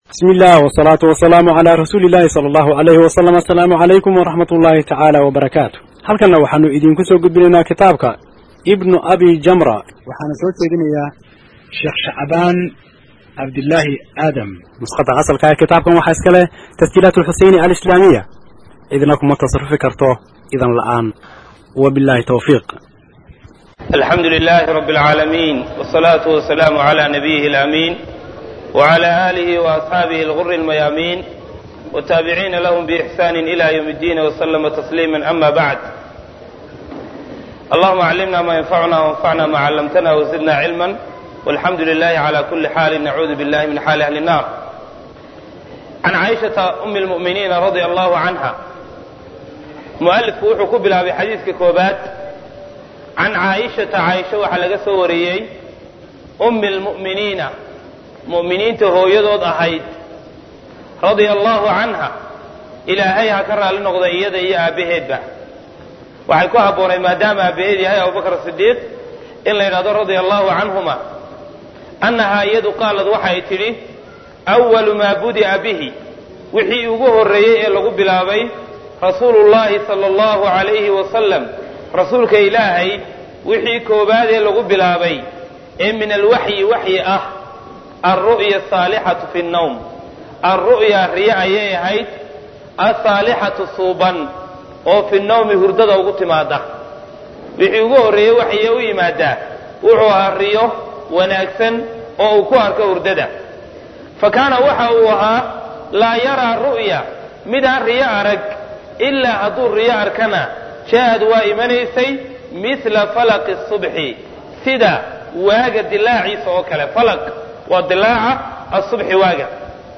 bismi illah wsalaatu wasalaamu calaa rasuuli illahi sala allahu alayhi wasalam assalaamu calaykum waraxmat ullahi tacaala wabarakaatu halkanna waxaanu idinku soo gudbinaynaa kitaabka ibnu abi jamra waxaana soo jeedinayaa sheekh shacbaan cabdillaahi aadam nuskhada asalka ee kitaabkan waxaa iska leh tasjiilaat alxuseyni alislaamiya cidna kuma tasarufi karto idan la'aan wabillahi towfiiq alxamdu lilaahi rabi alcaalamiin wsalaatu wasalaamu calaa nabiyihi alaamiin wcala aalihi waasxaabihi alguri almayaamiin wataabiciina lahum biixsaani ila ywm اddiin wslama tasliima ama bacd allahuma callimna ma yanfacuna wanfacna ma callamtana wzidna cilma walxamdu lilahi cala kuli xaali nacuudu billahi min xaali ahli الnar can caaishata umi اlmu'miniina radia allahu canha mualifku wuxuu ku bilaabay xadiiska koobaad can caaishata caaisha waxaa laga soo wariyey umi اlmu'miniina mu'miniinta hooyadood ahayd radia allahu canha ilaahay ha ka raalli noqda iyada iyo aabbaheedba waxay ku habboonay maadaama aabbaheed yahay abubakr sidiiq in la yidhahdo radia allahu canhuma annahaa iyadu qaalad waxay tidhi awalu maa budi'a bihi wixii ugu horreeyey ee lagu bilaabay rasuulu llahi sala allahu calayhi wasalam rasuulka ilaahay wixii koobaad ee lagu bilaabay ee min alwaxyi waxyi ah alru'ya asaalixatu fi nnawm alru'ya riye ayay ahayd asaalixatu suuban oo fi nnawmi hurdada ugu timaada wixii ugu horreeyey waxyiye u yimaadaa wuxuu ahaa riyo wanaagsan oo uu ku arko hurdada fa kaana waxa uu ahaa laa yaraa ru'ya midaan riyo arag ilaa hadduu riyo arkana ja'ad waa imanaysay mila falaqi subxi sida waaga dilaaciisa oo kale falaq waa dilaaca asubxi waaga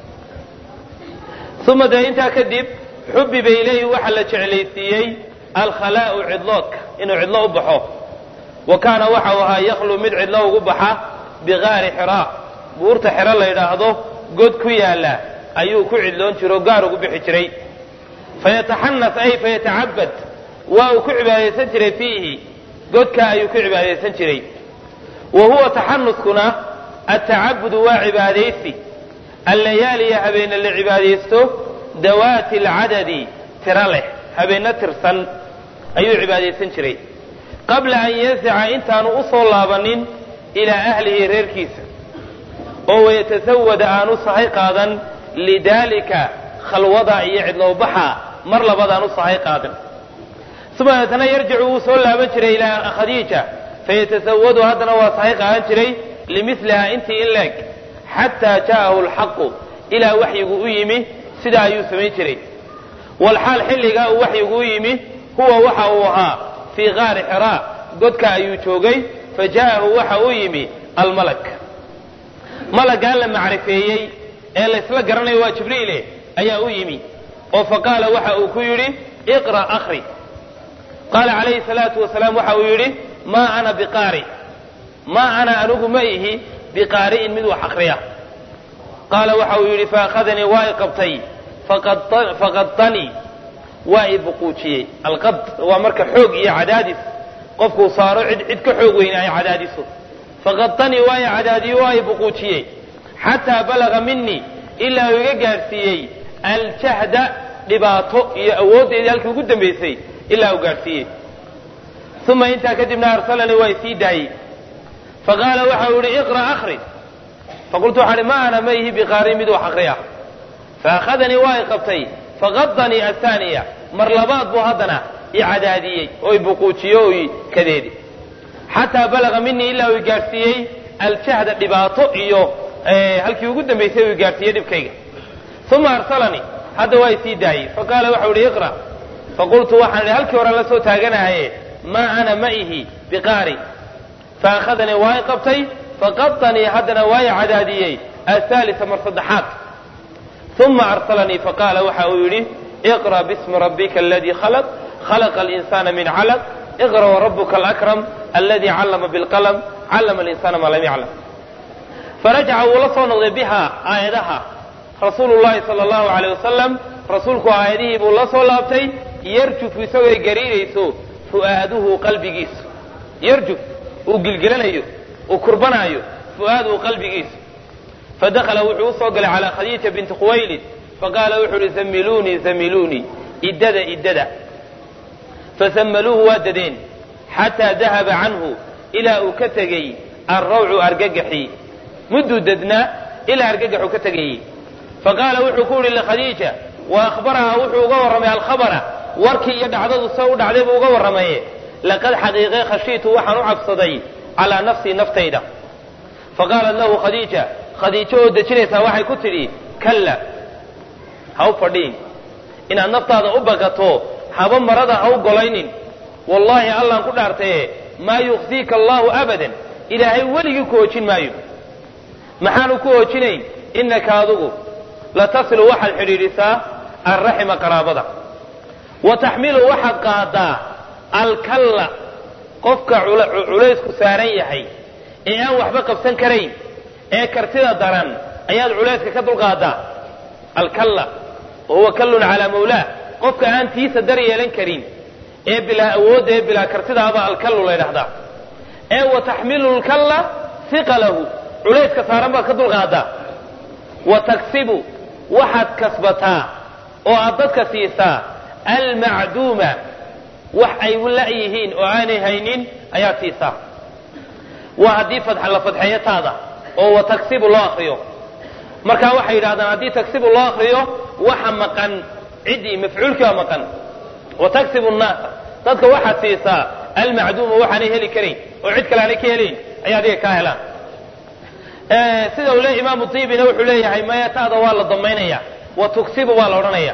uma dee intaa kadib xubiba ilayhi waxaa la jeclaysiiyey alkhalaa'u cidloodka inuu cidlo u baxo wa kaana waxa uu ahaa yakhluu mid cidlo ugu baxa bigaari xiraa buurta xero la yidhaahdo god ku yaalla ayuu ku cidloon jiro o gaar ugu bixi jiray fayataxanas ay fayatacabad waa uu ku cibaadaysan jiray fiihi godka ayuu ku cibaadaysan jiray wa huwa taxanuskuna atacabudu waa cibaadaysi allayaaliya habeenne la cibaadaysto dawaati alcadadi tiro leh habeenno tirsan ayuu cibaadaysan jiray qabla an yansica intaanu u soo laabanin ilaa ahlihi reerkiisa oo wayatasawada aanu sahay qaadan lidaalika khalwada iyo cidlowbaxa mar labadaan u sahay qaadan uma deetana yarjicu wuu soo laaban jiray ilaa khadiija fayatasawadu haddana waa sahay qaadan jiray limilihaa intii in leeg xataa ja'ahu alxaqu ilaa waxyigu u yimi sidaa ayuu samayn jiray walxaal xilligaa uu waxyigu u yimi huwa waxa uu ahaa fii qaari xiraa godka ayuu joogay fa ja'ahu waxa u yimi almalak malaggaa la macrifeeyey ee laysla garanayo waa jibriile ayaa u yimi oo fa qaala waxa uu ku yidhi iqra' akhri qaala calayhi salaatu wasalaam waxa uu yidhi maa ana biqaari maa ana anigu ma ihi biqaari'in mid wax akriya qaala waxa uu yidhi faakhadanii waa i qabtay faqadanii waa i buquujiyey alqad waa marka xoog iyo cadaadis qofkuu saaro cid cid ka xoog weyne ay cadaadiso faqadanii waa i cadaadiyo waa i buquujiyey xataa balaga minii ilaa uu iga gaadhsiiyey aljahda dhibaato iyo awooddeedii halkii ugu dambaysay ilaa uu gaadhsiiyey uma intaa kadibna arsalanii waa isii daayey faqaala waxa uu yihi iqra' akhri faqultu waxaa hi ma ana ma ihi biqaari mid wax akriya faakhadanii waa i qabtay faqadanii ahaaniya mar labaad buu haddana i cadaadiyey oo i buquujiyo oo i kadeedi xataa balaga minii ilaa uu i gaadhsiiyey aljahda dhibaato iyo halkii ugu dambaysay uu i gaadhsiiyey dhibkayga uma arsalanii hadda waa isii daayey faqaala waxau ihi iqra' faqultu waxaan idhi halkii horan la soo taaganahaye maa ana ma ihi biqaari faakhadanii waa i qabtay faqadanii haddana waa i cadaadiyey ahaalisa mar saddexaad uma arsalanii faqaala waxa uu yidhi iqra' bismi rabbika aladii khalaq khalaqa alinsaana min calaq iqra' warabuka alakram aladii callama bilqalam callama alinsaana maa lam yaclam farajaca wuu la soo noqday biha aayadaha rasuulu llahi sala allahu aleyh wasalam rasuulku aayadihii buu la soo laabtay yarjufu isagooy gariirayso fu'aaduhu qalbigiisu yarjuf uu gilgilanayo uu kurbanaayo fu'aaduhu qalbigiisu fadakhala wuxuu usoo galay calaa khadiija binti khuwaylid faqaala wuxuu uhi zamiluunii zamiluunii iddada iddada fasammaluuhu waa dadeen xataa dahaba canhu ilaa uu ka tegey alrawcu argagaxii mudduu dadnaa ilaa argagaxuu ka tegayey faqaala wuxuu ku yidhi likhadiija wa akhbaraha wuxuu uga warramay alkhabara warkii iyo dhacdadu se u dhacday buu uga warramaye laqad xaqiiqe khashiitu waxaan u cabsaday calaa nafsii naftayda faqaalat lahu khadiija khadiijo oo dejinaysaa waxay ku tidhi kalla ha u fadhiin inaad naftaada u bakato haba marada ha u golaynin wallaahi allaan ku dhaartaye maa yukhsiika allaahu abadan ilaahay weligii ku hoojin maayo maxaanu ku hoojinayn innaka adugu latasilu waxaad xidhiidhisaa alraxima qaraabada wa taxmilu waxaad qaadaa alkalla qofka culaysku saaran yahay ee aan waxba qabsan karayn ee kartida daran ayaad culayska ka dulqaadaa alkalla wa huwa kallun calaa mawlaah qofka aan tiisa dar yeelan karin ee bilaa awoodda ee bilaa kartidaabaa alkallu la ydhahdaa ee wa taxmilu lkalla hiqalahu culayska saaran baad ka dulqaadaa wa taksibu waxaad kasbataa oo aad dadka siisaa almacduuma wax ay la-yihiin oo aanay haynin ayaad siisaa waa haddii la fadxeeyo taada oo wa taksibu loo akriyo markaa waxay yidhahdaan haddii taksibu loo akriyo waxa maqan ciddii mafcuulkii waa maqan wa taksibu nnaasa dadka waxaad siisaa almacduuma waxaanay heli karayn oo cid kale aanay ka helayn ayaa adiga kaa helaan sida uu le imaamu diibina wuxuu leeyahay maya taada waa la damaynaya wa tugsibu waa la odhanaya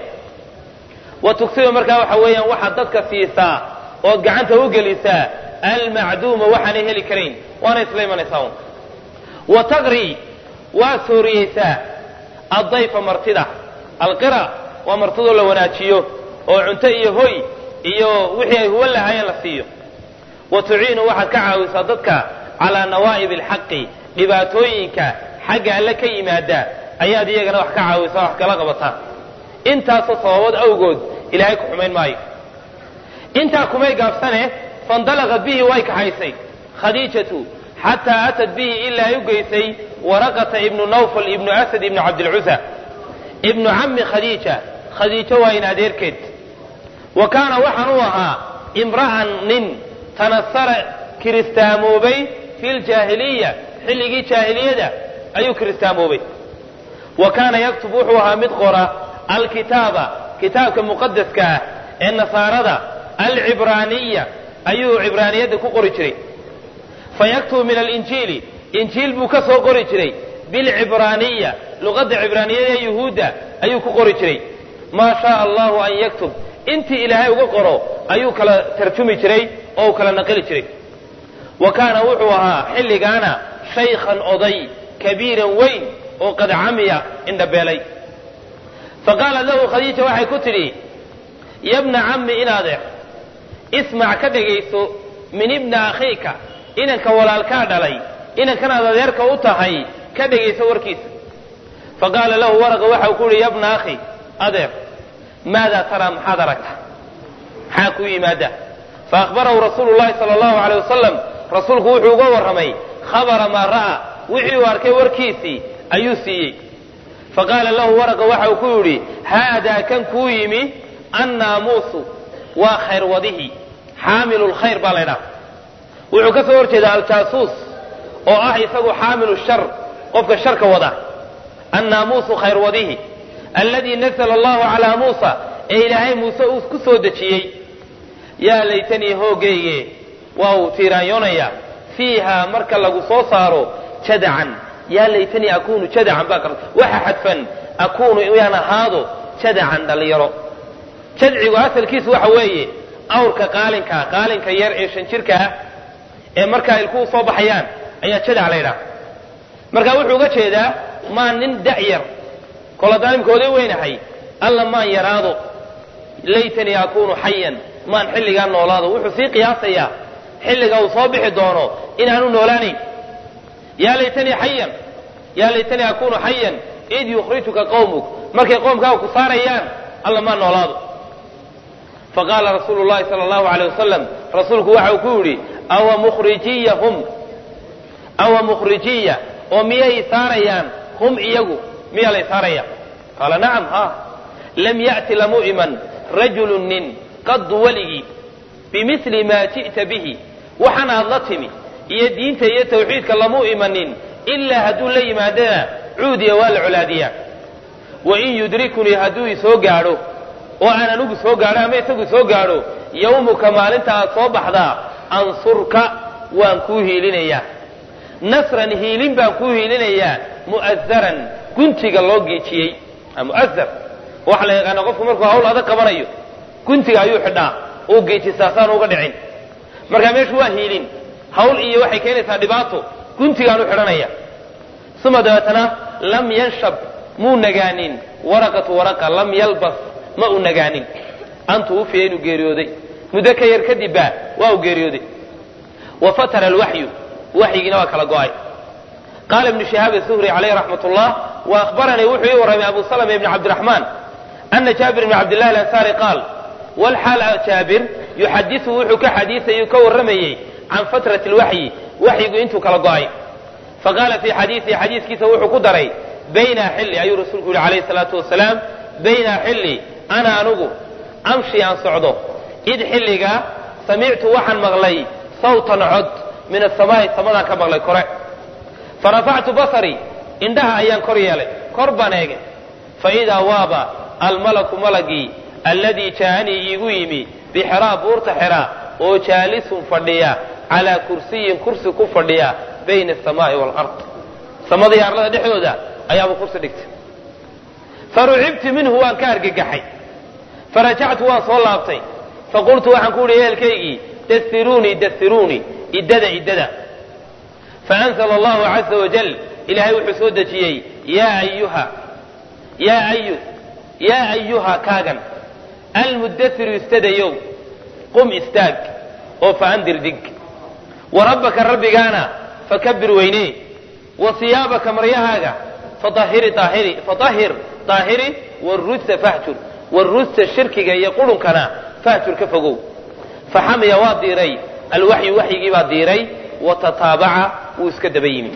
wa tugsibu markaa waxa weeyaan waxaad dadka siisaa ood gacanta u gelisaa almacduuma waxaanay heli karayn waana isla imanaysaa un wa taqri waa sooriyeysaa addayfa martida alqira waa martidoo la wanaajiyo oo cunto iyo hoy iyo wixii ay huwan lahaayeen la siiyo wa tuciinu waxaad ka caawisaa dadka calaa nawaa'ib alxaqi dhibaatooyinka xagga alle ka yimaada ayaad iyagana wax ka caawisaa wax kala qabataa intaasoo sababood awgood ilaahay ku xumayn maayo intaa kumay gaabsane faindalaqat bihi way kaxaysay khadiijatu xataa atat bihi ilaa ay u geysay waraqata ibnu nawfal ibnu asad ibnu cabdilcusa ibnu cammi khadiija khadiijo waa in adeerkeed wa kaana waxaan u ahaa imra'an nin tanasara kiristaamoobay fi ljaahiliya xilligii jaahiliyada ayuu kiristaamoobay wa kaana yaktub wuxuu ahaa mid qora alkitaaba kitaabka muqadaska ah ee nasaarada alcibraaniya ayuu cibraaniyadda ku qori jiray fa yaktubu min alinjiili injiil buu ka soo qori jiray bilcibraaniya luqadda cibraaniyada ee yuhuudda ayuu ku qori jiray maa shaaa allahu an yaktub intii ilaahay uga qoro ayuu kala tarjumi jiray oo uu kala naqili jiray wa kaana wuxuu ahaa xilligaana shaykhan oday kabiiran weyn oo qad camiya indhabeelay faqaalat lahu khadiija waxay ku tidhi yabna cammi in adeer ismac ka dhegayso min ibna akhiika inanka walaalkaa dhalay inankanaad adeerka u tahay ka dhegayso warkiisa faqaala lahu waraqa waxa uu ku yihi yabna akhi adeer maadaa taraa maxaad aragta maxaa kuu yimaada faahbarahu rasuulu llahi sala allahu aleyh wasalam rasuulku wuxuu uga warramay khabara maa ra'aa wixii uu arkay warkiisii ayuu siiyey faqaala lahu waraqa waxa uu ku yidhi haadaa kan kuu yimi annaamuusu waa khayr wadihi xaamilu lkhayr baa laydhaha wuxuu ka soo hor jeedaa aljaasuus oo ah isagu xaamilu shar qofka sharka wada annaamuusu khayr wadihi alladii nazla allahu calaa muusa ee ilaahay muuse uu ku soo dejiyey yaa laytanii hoogayge waa uu tiiraanyoonaya fiiha marka lagu soo saaro jadacan yaa laytanii akuunu jadacan baa qar waxa xadfan akuunu inaan ahaado jadacan dhallinyaro jadcigu asalkiisu waxa weeye awrka qaalinka qaalinka yar ee shan jirka ah ee markaa ilkuhu soo baxayaan ayaa jadac la ydhaha marka wuxuu uga jeedaa maan nin da'yar koladaalimkooday weynahay alla maan yaraado laytanii akuunu xayan maan xilligaa noolaado wuxuu sii qiyaasayaa xilliga uu soo bixi doono inaanu noolaanayn yaa laytanii xayan yaa laytanii akuunu xayan id yukhrijuka qawmuk markay qoomkaaga ku saarayaan alla maan noolaado faqaala rasuulu llahi sala allahu aleyh wasalam rasuulku waxa uu ku yidhi awa mukhrijiyahum awa mukhrijiya oo miyay saarayaan hum iyagu miyaa lay saaraya qaala nacam ha lam ya'ti lamu iman rajulu nin qadu weligii bimili maa ji'ta bihi waxaan aad la timi iyo diinta iyo tawxiidka lamu imanin ilaa hadduu la yimaadana cuudiya waa la colaadiyaa wain yudrikunii hadduu isoo gaadho oo aan anigu soo gaadho ama isagu soo gaadho yawmuka maalinta aad soo baxdaa ansurka waan kuu hiilinayaa nasran hiilin baan kuu hiilinayaa mu'azaran guntiga loo geejiyey mu'azar waxaa la yaqaana qofku markuu hawl adag qabanayo guntiga ayuu xidhaa oo geejisaasaan uga dhicin markaa meeshu waa hiilin hawl iyo waxay keenaysaa dhibaato guntigaan u xidhanaya uma dabeetana lam yanshab muu nagaanin waraqatu waraqa lam yalbas ma u nagaanin antu ufiya inuu geeriyooday muddo ka yar kadibba waa uu geeriyooday wa fatara alwaxyu waxyigiina waa kala go'ay qaala ibnu shihaab asuhri calayh raxmat ullah wa akhbaranii wuxuu ii warramay abu salama ibni cabdiraxmaan ana jaabir ibni cabdillahi alansaari qaal walxaal jaabir yuxadisu wuxuu ka xadiisayuu ka warramayey can fatrati alwaxyi waxyigu intuu kala go'ay faqaala fii xadiisihi xadiiskiisa wuxuu ku daray bayna xilli ayuu rasuulku yihi calayhi salaatu wasalaam bayna xilli ana anugu amshi aan socdo id xilligaa samictu waxaan maqlay sawtan cod min asamaa'i samadaan ka maqlay kore farafactu basarii indhaha ayaan kor yeelay kor baan eegay faidaa waaba almalaku malagii alladii jaa'anii iigu yimi bixeraa buurta xeraa oo jaalisun fadhiya calaa kursiyin kursi ku fadhiya bayna asamaa'i waalard samada iyo arlada dhexdooda ayaaba kursi dhigtay farucibtu minhu waan ka argagaxay farajactu waan soo laabtay faqultu waxaan ku uhi ehelkaygii dasiruunii dasiruunii iddada iddada faanzla allahu caza wajal ilaahay wuxuu soo dejiyey yaa ayuha yaa ayu yaa ayuha kaagan almuddasiru istadayow qum istaag oo faandir dig wa rabbaka rabbigaana fakabir weynee wa siyaabaka maryahaaga faahiri aahiri faahir daahiri warujsa fahjur warujsa shirkiga iyo qurunkana fahjur ka fogow faxamiya waa diiray alwaxyu waxyigii baa diiray wa tataabaca wuu iska daba yimi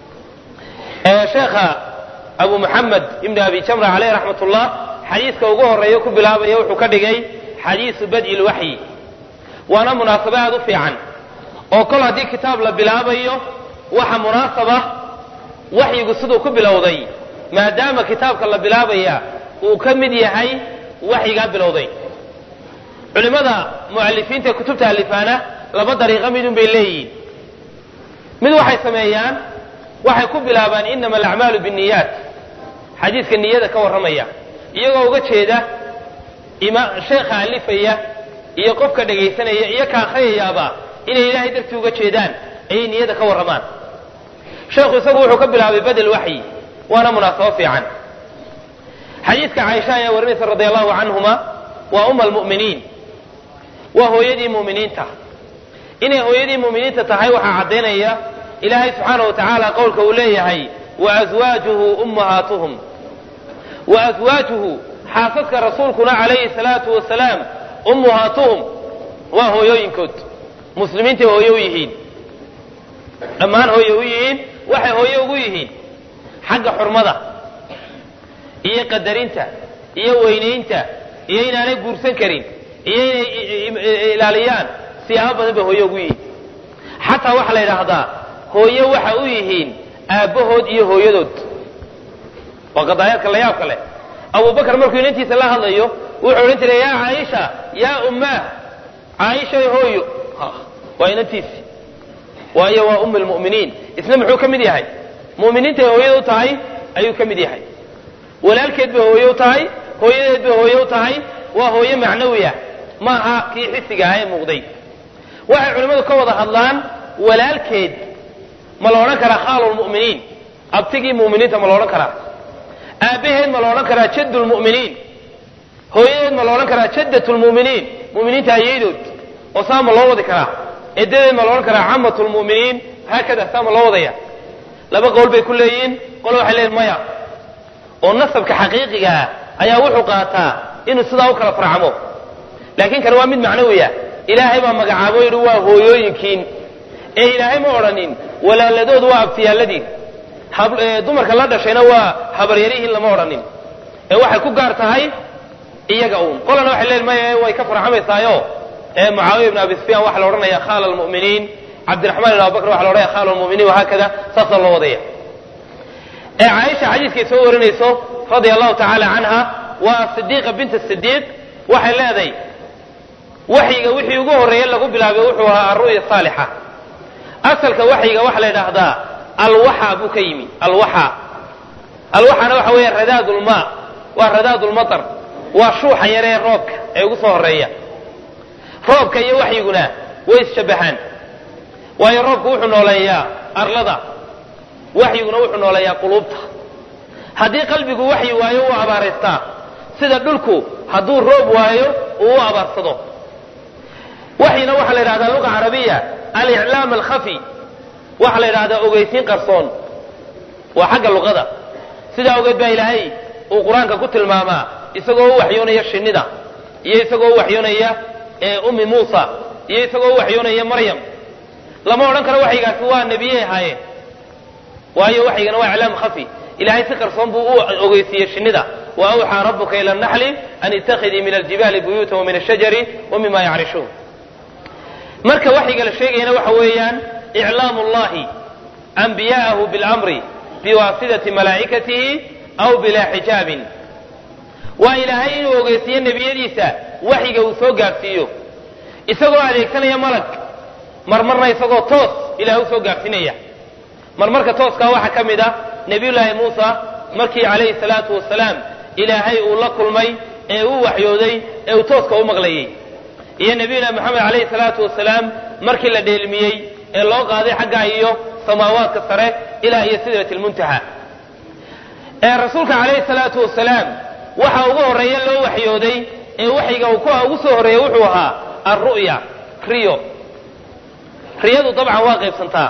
sheekha abu muxamed ibn abi jamra caleyh raxmat ullah xadiiska ugu horeeya ku bilaabaya wuxuu ka dhigay xadiisu bad'i lwaxyi waana munaasabo aad u fiican oo kol haddii kitaab la bilaabayo waxa munaasaba waxyigu siduu ku bilowday maadaama kitaabka la bilaabaya uu ka mid yahay waxyigaa bilowday culimmada mu'alifiinta ee kutubta alifaana laba dariiqo midun bay leeyihiin mid waxay sameeyaan waxay ku bilaabaan inama alacmaalu binniyaat xadiiska niyada ka warramaya iyagoo uga jeeda sheekha alifaya iyo qofka dhegaysanaya iyo ka akhriyayaaba inay ilaahay dartii uga jeedaan ayay niyada ka warramaan sheekhu isagu wuxuu ka bilaabay badel waxyi waana munaasabo fiican xadiiska caaisha ayaa warinaysa radi allahu canhuma waa uma almu'miniin waa hooyadii mu'miniinta inay hooyadii mu'miniinta tahay waxaa caddaynaya ilaahay subxaana wa tacaala qowlka uu leeyahay wa aswaajuhu ummahaatuhum wa aswaajuhu xaasaska rasuulkuna calayhi salaatu wasalaam ummuhaatuhum waa hooyooyinkood muslimiintay hooye u yihiin dhammaan hooye u yihiin waxay hooye ugu yihiin xagga xurmada iyo qadarinta iyo weynaynta iyo inaanay guursan karin iyo inay ilaaliyaan siyaabo badan bay hooye ugu yihiin xataa waxaa la yidhaahdaa hooye waxa u yihiin aabbahood iyo hooyadood waa qadaayaadka la yaabka leh abubakar markuu inantiisa la hadlayo wuxuu odhan jiray yaa caaisha yaa ummaah caaishay hooyo waa inantiisi waayo waa um lmu'miniin isna muxuu ka mid yahay mu'miniintay hooyada u tahay ayuu ka mid yahay walaalkeed bay hooye u tahay hooyadeed bay hooye u tahay waa hooye macnawi ah maaha kii xisiga ah ee muuqday waxay culimmadu ka wada hadlaan walaalkeed ma la odhan karaa khaalu lmu'miniin abtigii mu'miniinta ma la odhan karaa aabbaheed ma la odhan karaa jadd lmu'miniin hooyadeed ma la odhan karaa jaddat lmu'miniin mu'miniinta ayaydood oo saa ma loo wadi karaa edadeed ma la odhan karaa camat lmu'miniin haakada saa ma loo wadaya laba qowl bay ku leeyihiin qole waxay leeyihin maya oo nasabka xaqiiqiga ah ayaa wuxuu qaataa inuu sidaa u kala farcamo laakiin kan waa mid macnawiya ilaahay baa magacaabo yidhi waa hooyooyinkiin ee ilaahay ma odhanin walaaladood waa abtiyaaladiin dumarka la dhashayna waa habaryarihiin lama odhanin ee waxay ku gaar tahay iyaga uun qolana waxay leeyihin maya way ka farxamaysaayo ee mucaawiya ibn abi sufyaan waxaa la odhanaya khaala almu'miniin cabdiraxmaan ibn abubakr waxa la odhanaya khaala almu'miniin wahaakada saasaa loo wadaya ee caaisha xadiiskay soo warinayso radia allahu tacaala canha waa sidiiqa binta sidiiq waxay leedahay waxyiga wixii ugu horreeye lagu bilaabay wuxuu ahaa alru'ya saalixa asalka waxyiga waxaa la yidhaahdaa alwaxa buu ka yimi alwaxa alwaxana waxa weeya radaadulmaa waa radaadulmatar waa shuuxa yare ee roobka ee ugu soo horreeya roobka iyo waxyiguna way isshabbahaan waayo roobku wuxuu nooleeyaa arlada waxyiguna wuxuu nooleeyaa quluubta haddii qalbigu waxyi waayo uu abaaraystaa sida dhulku hadduu roob waayo uu u abaarsado waxyina waxaa la yidhahdaa luga carabiya aliclaam alkhafi waxaa la yidhahdaa ogeysiin qarsoon waa xagga luqada sidaa ogeed baa ilaahay uu qur-aanka ku tilmaamaa isagoo u waxyoonaya shinnida iyo isagoo u waxyoonaya ummi muusa iyo isagoo u waxyoonaya maryam lama odhan karo waxyigaasi waa nebiyey ahaayeen waayo waxyigana waa iclaam khafi ilahay si qarsoon buu u ogeysiiyey shinnida wa awxaa rabuka ila naxli an ittakhidii min aljibaali buyuutan wa min ashajari wa mima yacrishun marka waxyiga la sheegayana waxa weeyaan iclaamu llahi anbiya'ahu biاlamri biwaasidati malaa'ikatihi aw bilaa xijaabin waa ilaahay inuu ogeysiiyo nebiyadiisa waxyiga uu soo gaadhsiiyo isagoo adeegsanaya malag marmarna isagoo toos ilahay u soo gaadhsiinaya marmarka tooskaa waxaa ka mid ah nebiyullaahi muusa markii calayhi salaatu wasalaam ilaahay uu la kulmay ee uu waxyooday ee uu tooska u maqlayey iyo nebiyullahi moxamed calayhi salaatu wasalaam markii la dheelmiyey ee loo qaaday xaggaa iyo samaawaadka sare ilaa iyo sidrati lmuntaha ee rasuulka calayhi salaatu wasalaam waxa ugu horreeya loo waxyooday ee waxyiga uu kuwa ugu soo horreeyey wuxuu ahaa alru'ya riyo riyadu dabcan waa qaybsantaa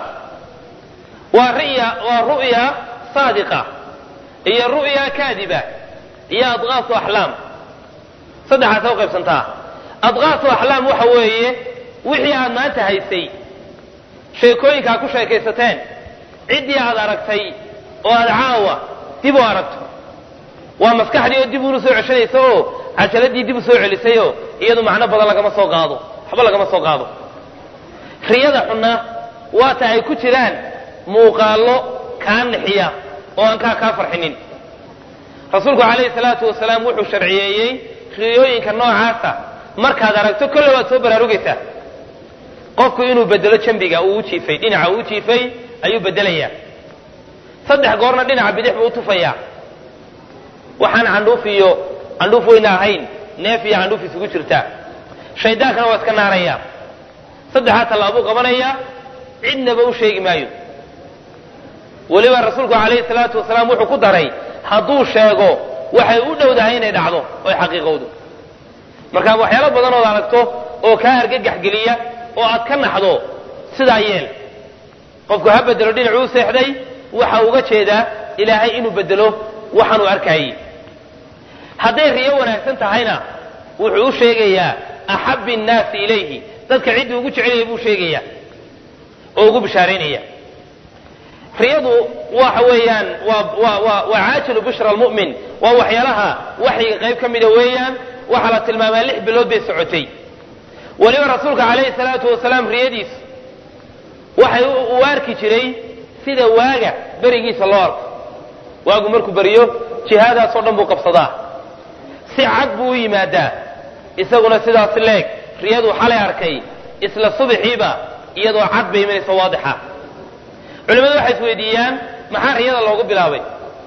waa riya waa ru'ya saadiqa iyo ru'ya kaadiba iyo adqaasu axlaam saddexaasa u qaybsantaa adqaasu axlaam waxa weeye wixii aad maanta haysay sheekooyinkaa ku sheekaysateen ciddii aad aragtay oo aad caawa dib u aragto waa maskaxdii oo dib ula soo ceshanaysa oo cajaladii dib u soo celisayoo iyadu macno badan lagama soo qaado waxba lagama soo qaado riyada xunna waa ta ay ku jiraan muuqaallo kaa nixiya oo aan kaa kaa farxinin rasuulku calayhi salaatu wasalaam wuxuu sharciyeeyey riyooyinka noocaasa markaad aragto kolle waad soo baraarugaysaa qofku inuu bedelo jambiga uu u jiifay dhinaca uu u jiifay ayuu bedelayaa saddex goorna dhinaca bidix buu u tufayaa waxaan candhuuf iyo candhuuf weyna ahayn neef iyo candhuuf isugu jirta shaydaankana waa iska naaraya saddexaa tallaabuu qabanaya cidnaba u sheegi maayo weliba rasuulku calayhi salaatu wasalaam wuxuu ku daray hadduu sheego waxay u dhowdahay inay dhacdo oy xaqiiqowdo markaa waxyaalo badan ood aragto oo kaa argagax geliya oo aad ka naxdo sidaa yeel qofku ha bedelo dhinacuu seexday waxa uga jeedaa ilaahay inuu bedelo waxaanuu arkaayey hadday riyo wanaagsan tahayna wuxuu u sheegayaa axabbi nnaasi ilayhi dadka ciddii ugu jecelaya buu sheegayaa oo ugu bishaaraynaya riyadu waxa weeyaan waa waa waa waa caajilu bishra almu'min waa waxyaalaha waxyiga qayb ka mida weeyaan waxaa la tilmaamaa lix bilood bay socotay weliba rasuulka calayhi salaatu wasalaam riyadiis waxay uu arki jiray sida waaga berigiisa loo arko waagu markuu beriyo jihaadaasoo dhan buu qabsadaa si cad buu u yimaadaa isaguna sidaas leeg riyaduu xalay arkay isla subaxiiba iyadoo cad bay imanayso waadixa culimmadu waxay isweydiiyaan maxaa riyada loogu bilaabay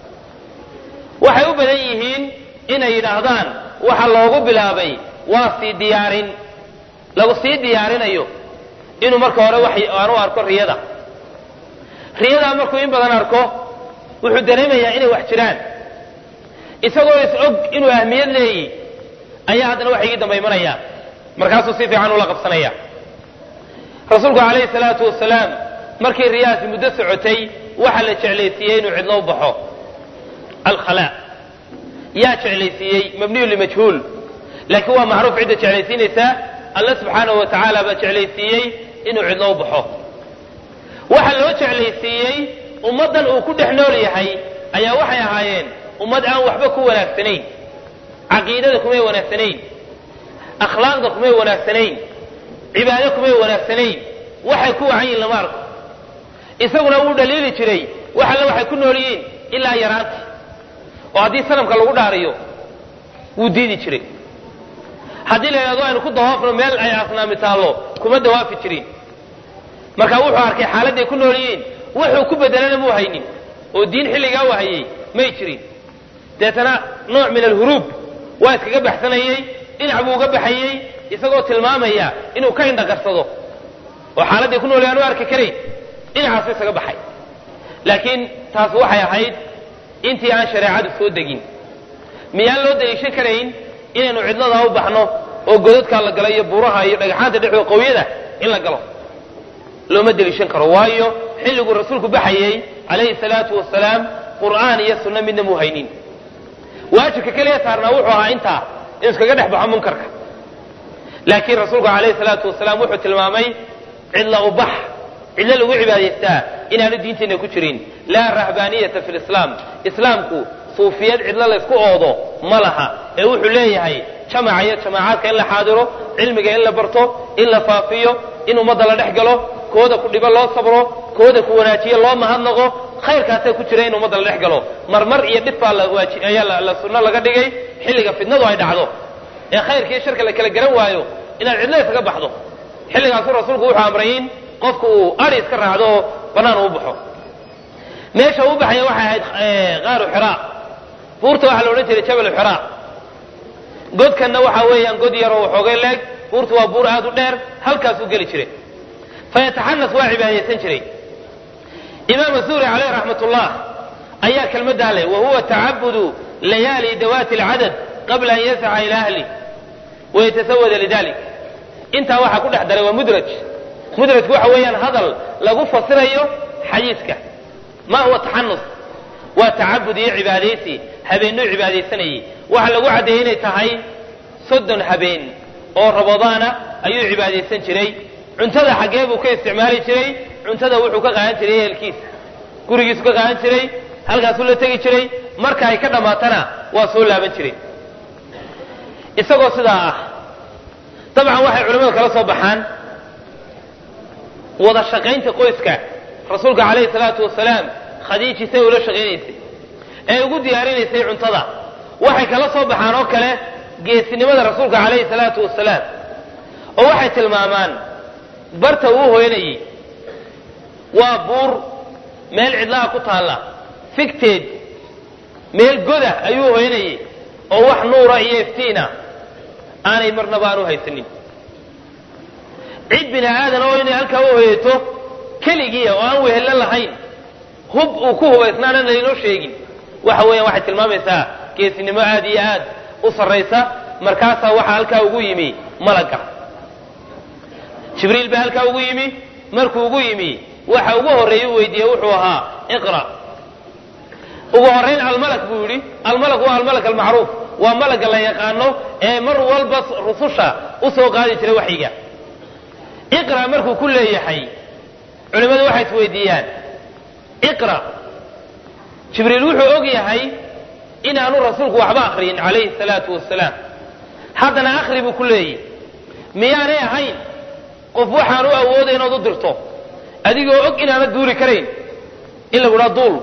waxay u badan yihiin inay yidhaahdaan waxa loogu bilaabay waa sii diyaarin lagu sii diyaarinayo inuu marka hore wax aan u arko riyada riyadaa markuu in badan arko wuxuu dareemayaa inay wax jiraan isagoo is og inuu ahmiyad leeyi ayaa haddana wax igii damba imanaya markaasuu si fiican ula qabsanaya rasuulku calayhi salaatu wasalaam markii riyahaasi muddo socotay waxaa la jeclaysiiyey inuu cidlo u baxo alkhala yaa jeclaysiiyey mabniyu limajhuul laakiin waa macruuf cidda jeclaysiinaysaa alla subxaanahu wa tacaala baa jeclaysiiyey inuu cidlo u baxo waxaa loo jeclaysiiyey ummaddan uu ku dhex nool yahay ayaa waxay ahaayeen ummad aan waxba ku wanaagsanayn caqiidada kumay wanaagsanayn akhlaaqda kumay wanaagsanayn cibaado kumay wanaagsanayn waxay ku wacan yihin lama arko isaguna wuu dhaliili jiray wax alle waxay ku nool yihiin ilaa yaraanti oo haddii sanamka lagu dhaariyo wuu diidi jiray haddii la yidhahdo aynu ku dawaafno meel ay asnaami taallo kuma dawaafi jirin marka wuxuu arkay xaaladday ku nool yihiin wuxuu ku bedelana muu haynin oo diin xilligaa u hayay may jirin deetana nooc min alhuruub waa iskaga baxsanayey dhinac buu uga baxayey isagoo tilmaamaya inuu ka indhaqarsado oo xaaladday ku nool yahan u arki karayn dhinacaasu isaga baxay laakiin taas waxay ahayd intii aan shareecadu soo degin miyaan loo daliishan karayn inaynu cidladaa u baxno oo godadkaa la galo iyo buuraha iyo dhagaxaanta dhexdooda qowyada in la galo looma deliishan karo waayo xilliguu rasuulku baxayey calayhi salaatu wasalaam qur'aan iyo sunno midna muu haynin waajibka keliya saarnaa wuxuu ahaa intaa inuu iskaga dhex baxo munkarka laakiin rasuulku calayhi salaatu wasalaam wuxuu tilmaamay cidla u bax cidlo lagu cibaadaystaa inaanu diinteenna ku jirin laa rahbaaniyata fi lislaam islaamku suufiyad cidlo laysku oodo ma laha ee wuxuu leeyahay jamaca iyo jamaacaadka in la xaadiro cilmiga in la barto in la faafiyo in ummadda la dhex galo kooda ku dhibo loo sabro kooda ku wanaajiyo loo mahadnaqo khayrkaasaa ku jira in ummadda la dhex galo marmar iyo dhib baa ayaa la sunno laga dhigay xilliga fidnadu ay dhacdo ee khayrka iyo sharka la kala garan waayo inaad cidlo isaga baxdo xilligaasuu rasuulku wuxuu amray in qofku uu ari iska raacdo oo bannaan uu baxo meesha uu baxaya waxay ahayd qaaru xiraa buurta waxaa la odhan jiray jabalu xiraa godkanna waxaa weeyaan god yaroo waxoogay leeg buurtu waa buur aad u dheer halkaasuu geli jiray fayataxanas waa cibaadaysan jiray imaam zuhri caleyh raxmat ullah ayaa kelmaddaa leh wa huwa tacabudu layaali dawaati alcadad qabla an yasaca ila ahli wayatasawada lidalik intaa waxaa ku dhex daray waa mudraj mudrajku waxa weeyaan hadal lagu fasirayo xadiiska ma huwa taxanus waa tacabud iyo cibaadaysi habeenuu cibaadaysanayey waxa lagu caddeeyey inay tahay soddon habeen oo rabadaana ayuu cibaadaysan jiray cuntada xaggee buu ka isticmaali jiray cuntada wuxuu ka qaadan jiray ehelkiisa gurigiisu ka qaadan jiray halkaasuu la tegi jiray marka ay ka dhammaatana waa soo laaban jiray isagoo sidaa ah dabcan waxay culimmadu kala soo baxaan wada shaqaynta qoyska rasuulka calayhi salaatu wasalaam khadiiji say ula shaqaynaysay ee ugu diyaarinaysay cuntada waxay kala soo baxaan oo kale geesinimada rasuulka calayhi salaatu wasalaam oo waxay tilmaamaan barta uu hoyanayey waa buur meel cidlaha ku taalla figteed meel goda ayuu hoyanayey oo wax nuura iyo iftiina aanay marnaba aan u haysanin cid bini aadan oo inay halkaa u hoyato keligiia oo aan wehello lahayn hub uu ku hubaysnaana laynoo sheegin waxa weeyaan waxay tilmaamaysaa geesinimo aad iyo aad u sarraysa markaasaa waxaa halkaa ugu yimi malagga jibriil baa halkaa ugu yimi markuu ugu yimi waxa ugu horreeyey u weydiiyey wuxuu ahaa iqra ugu horrayn almalak buu yidhi almalak waa almalak almacruuf waa malagga la yaqaano ee mar walba rususha u soo qaadi jiray waxyiga iqra markuu ku leeyahay culimmadu waxay isweydiiyaan iqra jibriil wuxuu og yahay inaanu rasuulku waxba akriyin calayhi salaatu wasalaam haddana akhri buu ku leeyahy miyaanay ahayn qof waxaan u awooday inaad u dirto adigoo og inaanad duuli karayn in lagu dhaa duul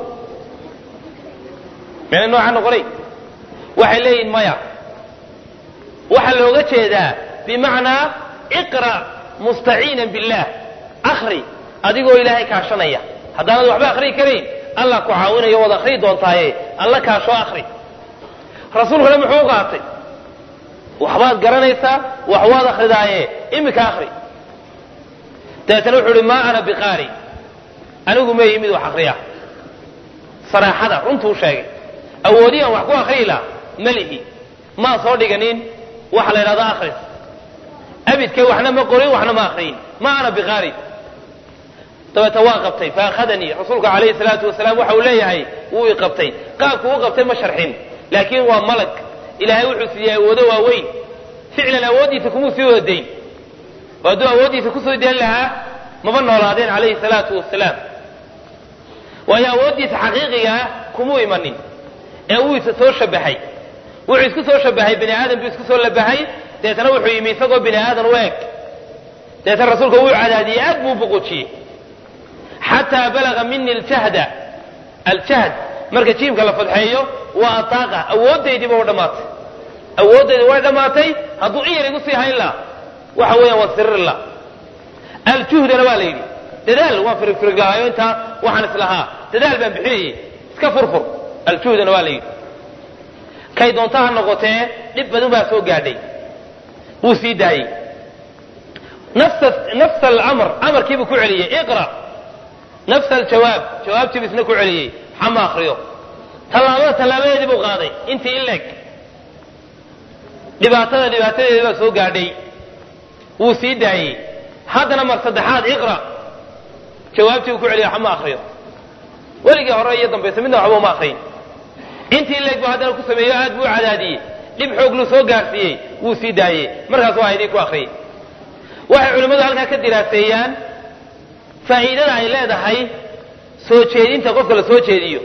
meena noocaa noqonay waxay leeyihin maya waxaa looga jeedaa bimacnaa iqra' mustaciinan billaah akhri adigoo ilaahay kaashanaya haddaanad waxba akhriyi karayn allah ku caawinayo waad akhriyi doontaaye alla kaashoo akhri rasuulkuna muxuu qaatay waxbaad garanaysaa wax waad akhridaaye iminka akhri dabeetana wuxuu uhi maa ana biqaari anigu ma yimid wax akhriya saraaxada runtuu sheegay awoodiyaan wax ku akhriyi laha ma lihi maan soo dhiganin waxa la yidhahdo akhris abidkay waxna ma qorin waxna ma akhriyin ma ana biqaari dabeeta waa qabtay faakhadanii rasuulku calayhi salaatu wasalaam waxa uu leeyahay wuu i qabtay qaabku u qabtay ma sharxin laakiin waa malag ilaahay wuxuu siiyey awoodo waaweyn ficlan awooddiisa kumuu sii wadayn oo hadduu awooddiisa kusoo dayn lahaa maba noolaadeen calayhi salaatu wasalaam waayo awooddiisa xaqiiqiga ah kumuu imanin ee wuu isa soo shabahay wuxuu isku soo shabahay bini aadam buu isku soo labahay deetana wuxuu yimi isagoo bini aadan u eg deetana rasuulka wuu cadaadiyey aad buu buquujiyey xataa balaga mini aljahda aljahd marka jiimka la fadxeeyo waa ataaqa awoodaydiiba wa dhammaatay awooddaydi way dhammaatay hadduu in yar igu sii hayn laha waxa weeyaan waa sirir la aljuhdana waa la yidhi dadaal waan firigfirig lahaayo intaa waxaan islahaa dadaal baan bixinayey iska furfur aljuhdana waa la yidhi kay doonta ha noqotee dhib badan baa soo gaadhay wuu sii daayey nafsa alamr amarkiibuu ku celiyey iqra nafsa aljawaab jawaabtiibu isna ku celiyey xama akriyo tallaabada tallaabadeedii buu qaaday intii in leeg dhibaatada dhibaatadeedii baa soo gaadhay wuu sii daayey haddana mar saddexaad iqra jawaabtii buu ku celiyo xama akriyo weligii hore iyo dambayse midna waxba uma akriyin intii in leeg buu haddana ku sameeyo aad buu cadaadiyey dhib xoog luu soo gaarsiiyey wuu sii daayey markaas waa idin ku akriyey waxay culimmadu halkaa ka diraaseeyaan faa'iidada ay leedahay soo jeedinta qofka la soo jeediyo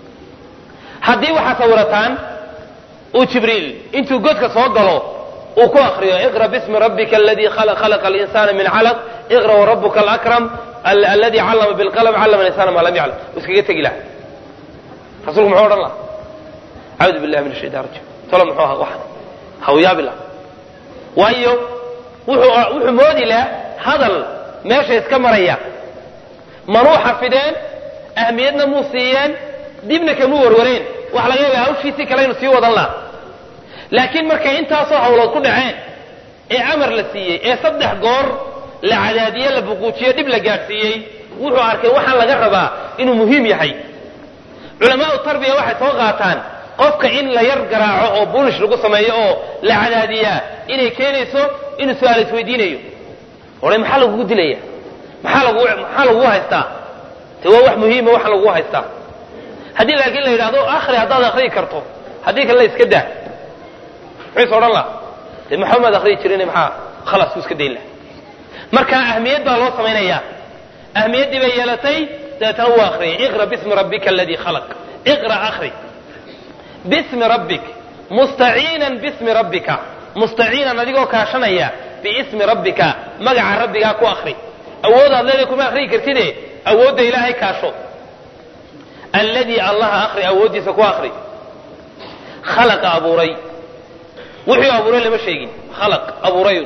haddii waxaad sawirataan uu jibriil intuu godka soo galo uu ku akriyo iqra bismi rabbika aladii khalaqa alinsana min calaq iqra warabuka alakram aladi callama bilqalm callama alinsana maa lam yaclam uu iskaga tegi laha rasuulku muxuu odhan laha acuudu billahi min ashaytan rajim tolo muxuu ahaa waxan hawyaabi laha waayo wuxuu wuxuu moodi laha hadal meesha iska maraya manuu xafideen ahmiyadna muu siiyeen dibna kamuu warwareen waxa laga yaaba hawshiisii kale inu sii wadan laha laakiin markay intaasoo hawlood ku dhaceen ee amar la siiyey ee saddex goor la cadaadiye la buquujiyo dhib la gaadhsiiyey wuxuu arkay waxaan laga rabaa inuu muhiim yahay culamaau tarbiya waxay soo qaataan qofka in la yar garaaco oo bulish lagu sameeyo oo la cadaadiyaa inay keenayso inuu su-aal isweydiinayo odhay maxaa lagugu dilaya maxaa lagu maxaa lagugu haystaa te waa wax muhiima waxa lagugu haystaa haddii laakiin la yidhahdo akri haddaad akriyi karto haddii kalena iska daa muxuu is odhan laha dee maxamaad akriyi jirin maxaa khalaas ku iska dayn laha marka ahmiyad baa loo samaynayaa ahmiyaddii bay yeelatay dabeetana wuu akriyay iqra bismi rabbika aladii khalaq iqra akri bismi rabbik mustaciinan bismi rabbika mustaciinan adigoo kaashanaya biismi rabbika magaca rabbigaa ku akri awoodaad leedahay kuma akriyi kartide awoodda ilaahay kaasho alladii allaha akri awooddiisa ku akri khalaqa abuuray wuxuu abuuray lama sheegin khalaq abuurayun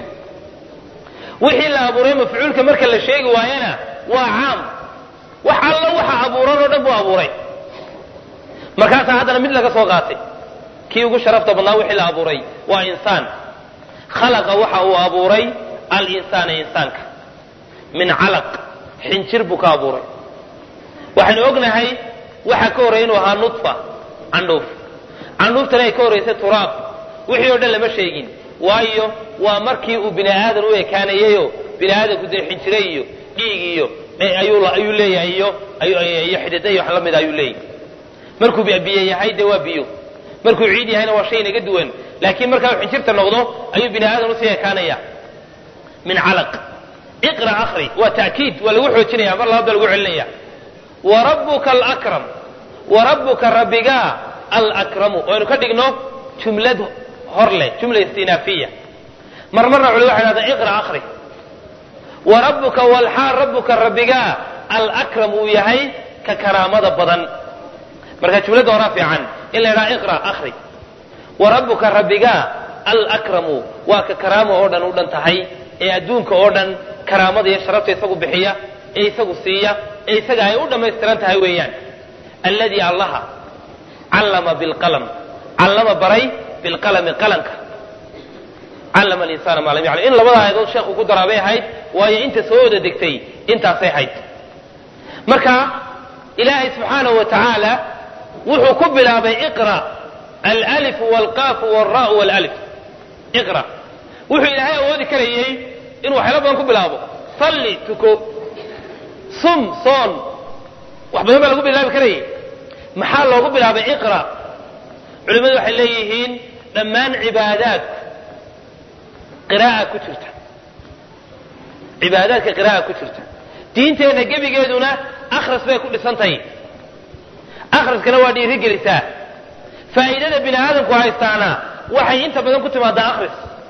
wixii la abuuray mafcuulka marka la sheegi waayana waa caam wax allo waxa abuuran oo dhan buu abuuray markaasaa haddana mid laga soo qaatay kii ugu sharafta badnaa wixii la abuuray waa insaan khalaqa waxa uu abuuray alinsaana insaanka min calaq xinjir buu ka abuuray waxaynu ognahay waxa ka horreya inuu ahaa nudfa candhuuf candhuuftana ay ka horraysay turaab wixii oo dhan lama sheegin waayo waa markii uu bini aadan u ekaanayeyo bini aadanku dee xinjire iyo dhiig iyo ayuu leeyahay iyo iyo xidida iyo wax la mida ayuu leeyahay markuu biyo yahay dee waa biyo markuu ciid yahayna waa shay naga duwan laakiin markaa uu xinjirta noqdo ayuu bini aadan usii ekaanaya min calaq iqra akri waa ta'kiid waa lagu xoojinaya mar labaad baa lagu celinaya wa rabbuka alakram wa rabbuka rabbigaa alakramu waynu ka dhigno jumlad hor leh jumla istinaafiya mar marna culi waxay dhahdaan iqra akri wa rabbuka walxaal rabbuka rabbigaa alakram uu yahay ka karaamada badan marka jumladda horaa fiican in la yidhaha iqra akri wa rabbuka rabbigaa alakramu waa ka karaamo oo dhan u dhan tahay ee adduunka oo dhan karaamada iyo sharafta isagu bixiya ee isagu siiya ee isaga ay u dhammaystiran tahay weeyaan alladii allaha callama bilqalam callama baray bilqalami qalanka callama alinsaana maa lam yaclam in labada aayadood sheekhu ku daraa bay ahayd waayo inta soo wada degtay intaasay ahayd marka ilaahay subxaanahu wa tacaala wuxuu ku bilaabay iqra alalifu walqaafu walraau walalif iqra wuxuu ilaahay awoodi karayey inuu waxyaalo badan ku bilaabo salli tuko sum soon wax badan baa lagu bilaabi karayay maxaa loogu bilaabay iqra culimmadu waxay leeyihiin dhammaan cibaadaadku qiraa'a ku jirta cibaadaadka qiraa'a ku jirta diinteenna gebigeeduna akhras bay ku dhisantahay akhriskana waa dhiiri gelisaa faa'iidada bini aadamku haystaana waxay inta badan ku timaadaa akhris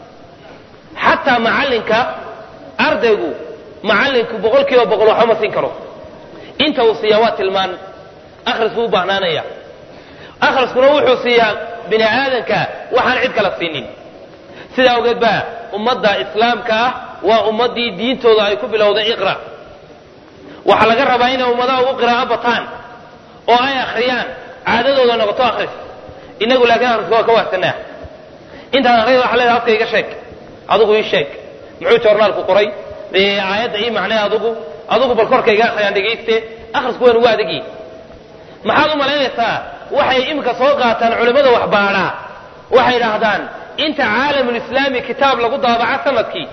xataa macallinka ardaygu macallinku boqol kiiba boqol waxba ma siin karo inta uu siiyaa waa tilmaan akhris buu u baahnaanaya akhriskuna wuxuu siiyaa bini aadanka waxaan cid kala siinin sidaa awgeed baa ummadda islaamka ah waa ummaddii diintooda ay ku bilowday iqra waxaa laga rabaa inay ummadaha ugu qiraa'o bataan oo ay akhriyaan caadadooda noqoto akhris inagu laakiin akhriska waa ka wahsanaa intaad akhriyada waxa leedahay afka iga sheeg adigu ii sheeg muxuu joornaalku qoray aayadda ii macnay adigu adigu bal korka iga akhriyaan dhegayste akhrisku waan ugu adagyi maxaad u malaynaysaa waxay iminka soo qaataan culimmada waxbaadhaa waxay idhaahdaan inta caalamulislaami kitaab lagu daabaca sanadkii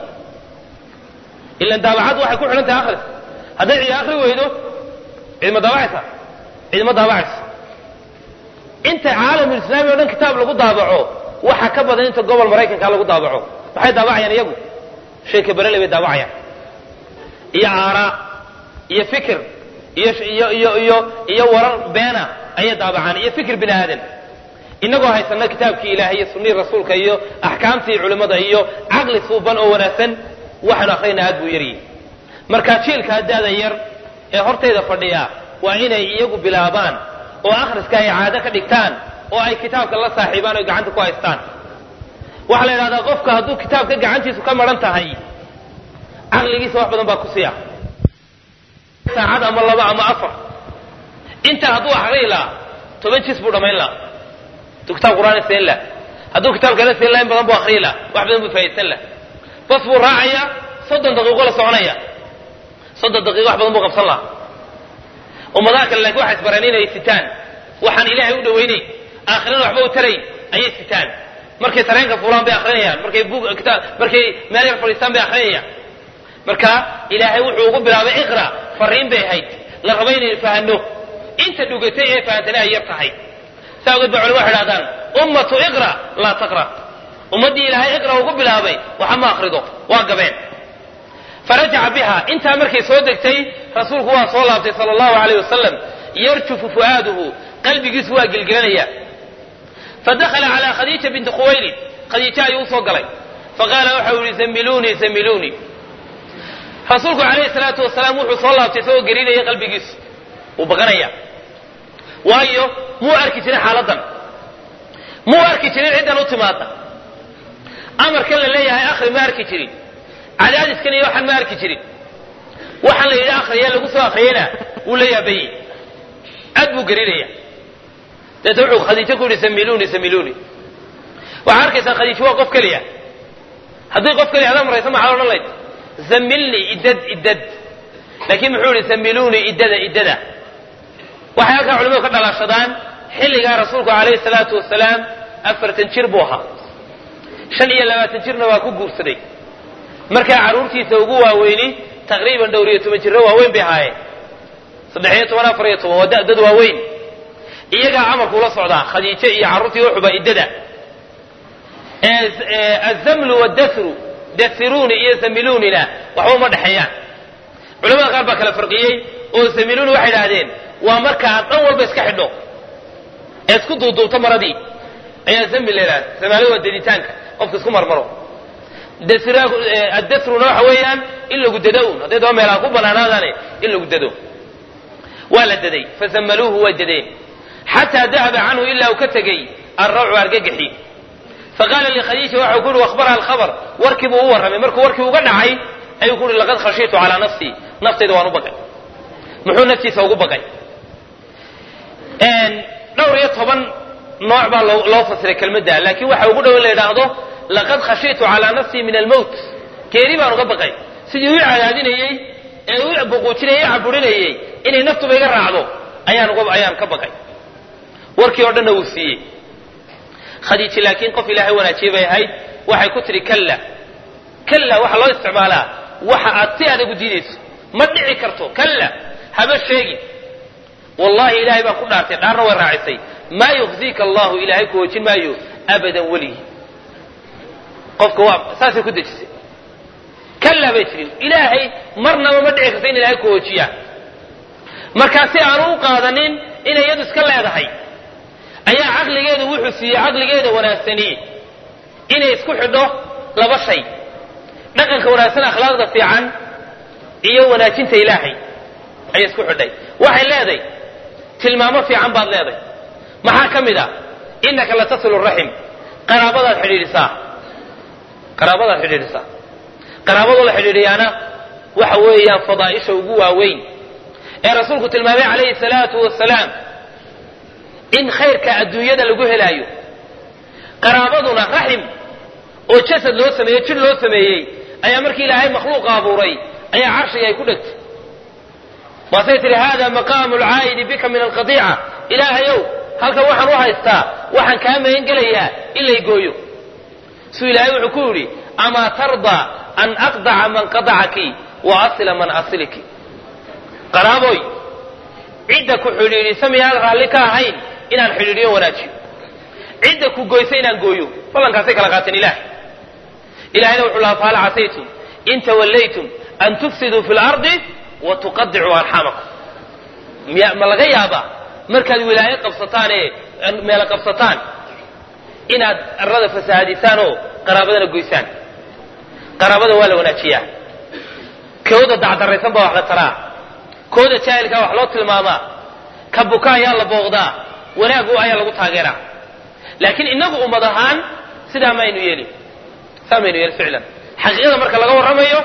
ilan daabacaddu waxay ku xidhan tahay akhris hadday cidi akhri weydo cidma daabacaysa cidma daabacaysa inta caalamulislaami o dhan kitaab lagu daabaco waxaa ka badan inta gobol maraykanka lagu daabaco maxay daabacayaan iyagu sheeka berele bay daabacayaan iyo aaraa iyo fikir iyo iyo iyo iyo iyo warar beena ayay daabacaan iyo fikir bini aadan inagoo haysana kitaabkii ilaahay iyo sunnihii rasuulka iyo axkaamtii culimmada iyo caqli suuban oo wanaagsan waxaanu akhriyna aad buu yaryihi marka jiilkaa daada yar ee hortayda fadhiya waa inay iyagu bilaabaan oo akhriska ay caado ka dhigtaan oo ay kitaabka la saaxiibaan oy gacanta ku haystaan waxaa la idhahdaa qofka hadduu kitaabka gacantiisu ka maran tahay caqligiisa wax badan baa ku siya saacad ama laba ama afar intaa hadduu akriyi lahaa toban jis buu dhammayn lahaa hadduu kitaab qur'aan seen laha hadduu kitaab kale seen laha in badan buu akriyi laha wax badan buu faa'idsan laha bas buu raacaya soddon daqiiqo la soconaya soddon daqiiqo wax badan buu qabsan lahaa ummadaha kale laakiin waxay isbareen inay sitaan waxaan ilaahay u dhaweynay aakhirana waxba u tarayn ayay sitaan markay tareenka fuulaan bay akrinayaan markay bug kitaab markay meel yar fadhiistaan bay akrinayaan marka ilaahay wuxuu ugu bilaabay iqra fariin bay ahayd la raba inaynu fahanno inta dhugatay ee fahantana ay yar tahay saa ogeed ba culima waxay dhahdaan ummatu iqra laa taqra ummaddii ilaahay iqra ugu bilaabay waxa ma akrido waa gabeen farajaca biha intaa markay soo degtay rasuulku waa soo laabtay sala allahu alayh wasalam yarjufu fu'aaduhu qalbigiisu waa gelgelanaya fadakhala calaa khadiija binti khuwaylid khadiija ayuu usoo galay faqaala waxau yihi zammiluunii zammiluunii rasuulku calayhi salaatu wasalaam wuxuu soo laabtay isagoo gerinaya qalbigiisu wuu baqanaya waayo muu arki jirin xaaladdan muu arki jirin ciddan u timaada amarkan la leeyahay akhri ma arki jirin cadaadiskan iyo waxaan ma arki jirin waxaan la yidhi akhriya lagu soo akhriyana wuu la yaabayey aad buu gerinaya deeta wuxuu khadiijo ku yidhi samiluuni samiluuni waxaa arkaysaa khadiijo waa qof keliya haddii qof keliya adaa maraysa maxaa odhan layd zamilnii idad idad laakiin muxuu yihi samiluunii iddada iddada waxay halkaa culimadu ka dhalaashadaan xilligaa rasuulku calayhi salaatu wasalaam afartan jir buu ahaa shan iyo labaatan jirna waa ku guursaday markaa carruurtiisa ugu waaweyni taqriiban dhowr iyo toban jirro waaweyn bay ahaayeen saddex iyo toban afar iyo toban waa dad waaweyn iyagaa amarku ula socdaa khadiijo iyo carruurtii uxuba iddada azamlu wadasru dasiruuni iyo samiluunina waxba uma dhexeeyaan culamada qaar baa kala farqiyey oo samiluuni waxay idhaahdeen waa markaad dhan walba iska xidho ee isku duuduubto maradii ayaa zami la yidhahda samaali waa deditaanka qofka isku marmaro addasruna waxa weeyaan in lagu dado un hadday daba meelaha ku banaanaadane in lagu dado waa la daday fasamaluuhu way dadeen xataa dahaba canhu ilaa uu ka tegey alrawcu argagaxi faqaala likhadiija waxau ku uhi akhbaraha alkhabar warkii buu u warramay markuu warkii uga dhacay ayuu ku uhi laqad khashiitu calaa nafsii naftayda waan u baqay muxuu naftiisa ugu baqay dhowr iyo toban nooc baa loo fasiray kelmadda laakiin waxa ugu dhow in la yidhaahdo laqad khashiitu calaa nafsii min almowt geeri baan uga baqay sidii u cadaadinayey ee u buquujinayey e caburinayey inay naftuba iga raacdo ayaan ayaan ka baqay warkii oo dhanna wuu siiyey khadiiji laakiin qof ilaahay wanaajiyey bay ahayd waxay ku tidhi kalla kalla waxaa loo isticmaalaa waxa aad si adag u diidayso ma dhici karto kalla haba sheegin wallahi ilaahay baan ku dhaartay dhaarna way raacisay maa yukhziika allahu ilaahay ku hoojin maayo abadan weligii qofka waa saasay ku dejisay kalla bay tirin ilaahay marnaba ma dhici karto in ilaahay ku hoojiyaa markaa si aanu u qaadanin inay iyadu iska leedahay ayaa caqligeedu wuxuu siiyey caqligeeda wanaagsani inay isku xidho laba shay dhaqanka wanaagsan akhlaaqda fiican iyo wanaajinta ilaahay ayay isku xidhay waxay leedahay tilmaamo fiican baad leedahay maxaa ka mid a innaka la tasilu raxim qaraabadaad xidhiidhisaa qaraabadaad xidhiidhisaa qaraabadoo la xidhiidhiyaana waxa weeyaan fadaa'isha ugu waaweyn ee rasuulku tilmaamay calayhi salaatu wasalaam in khayrka adduunyada lagu helaayo qaraabaduna raxim oo jasad loo sameeyey jir loo sameeyey ayaa markii ilaahay makhluuqa abuuray ayaa carshiga ay ku dhegtay waasay tihi hada maqaamu lcaa'idi bika min alqadiica ilaahayow halkan waxaan u haystaa waxaan kaa magan gelayaa in lay gooyo suu ilaahay wuxuu ku yidhi amaa tardaa an aqdaca man qadacaki wa asila man asiliki qaraaboy cidda ku xidhiidhisa miyaan raalli ka ahayn inaan xidhiidhiyo wanaajiyo cidda ku goysa inaan gooyo ballankaasay kala qaateen ilaah ilahayna wuxuu lahaa fahal casaytum in tawallaytum an tufsiduu fi lardi wa tuqadicuu arxamakum miya ma laga yaabaa markaad wilaayo qabsataan ee meelo qabsataan inaad arlada fasahaadisaan oo qaraabadana goysaan qaraabada waa la wanaajiyaa kooda dacdaraysan baa wax la taraa kooda jaahilkaa wax loo tilmaamaa ka buka ayaa la booqdaa wanaagu ayaa lagu taageeraa laakiin inagu ummad ahaan sidaa maynu yeelin saa maynu yeelin ficlan xaqiiqada marka laga warramayo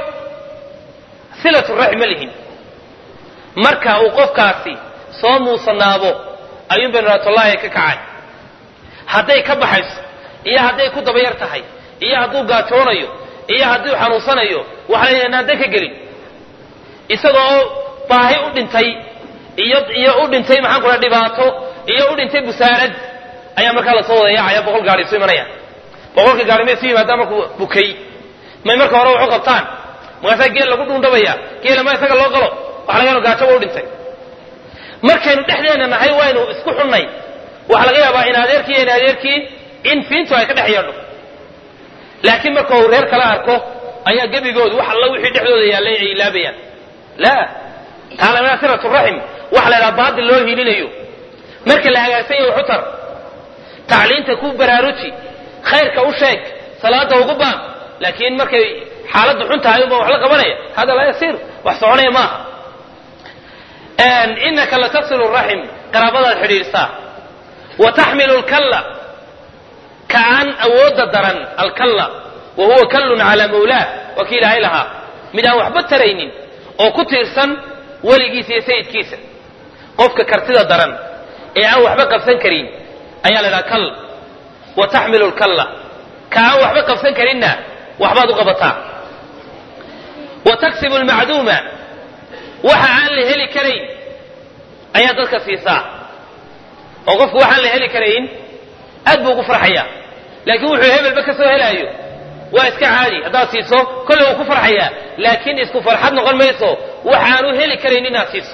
silatu raxim ma lihin marka uu qofkaasi soo muusanaabo ayuun baynu raatollaahi ka kacay hadday ka baxayso iyo hadday ku dabayar tahay iyo hadduu gaajoonayo iyo hadduu xanuunsanayo waxaa la yidhahnaa dan ka gelin isagoo baahi u dhintay iyo iyo u dhintay maxaan ku dhaha dhibaato iyo u dhintay busaarad ayaa markaa lasoo wada yaacaya boqol gaari isu imanaya boqolka gaari may isu yimaadaan markuu bukay may marka hore wax u qabtaan markaasaa geel lagu dhuundhabaya geela ma isaga loo galo waxa laga gaajaba u dhintay markaynu dhexdeena nahay waynu isku xunnay waxaa laga yaabaa in adeerkii iyo in adeerkii in fiintu ay ka dhex yeedho laakiin marka uu reer kala arko ayaa gebigoodu wax alla wixii dhexdooda yaallay ay ilaabayaan la taala minaa siratu raxim waxa la ydhaha baadil loo hiilinayo marka la hagaagsan yahay xutar tacliinta ku baraaruji khayrka u sheeg salaada ugu baan laakiin markay xaaladdu xun tahay unbaa wax la qabanaya hada laa yasiir wax soconaya maaha inaka latasilu raxim qaraabadaad xidhiidhsaa wa taxmilu lkalla ka aan awoodda daran alkalla wa huwa kallun calaa mawlaah waa kii ilaahay lahaa mid aan waxba taraynin oo ku tiirsan weligiisa iyo sayidkiisa qofka kartida daran ee aan waxba qabsan karin ayaa la dhaha kall wa taxmilu lkalla ka aan waxba qabsan karinna waxbaad u qabataa wa taksibu lmacduuma waxa aan la heli karayn ayaa dadka siisaa oo qofku waxaan la heli karayn aad buu ugu farxaya laakiin wuxuu hebelba ka soo helaayo waa iska caadi haddaad siiso kolle wuu ku farxayaa laakiin isku farxad noqon mayso waxaanu heli karayn inaad siiso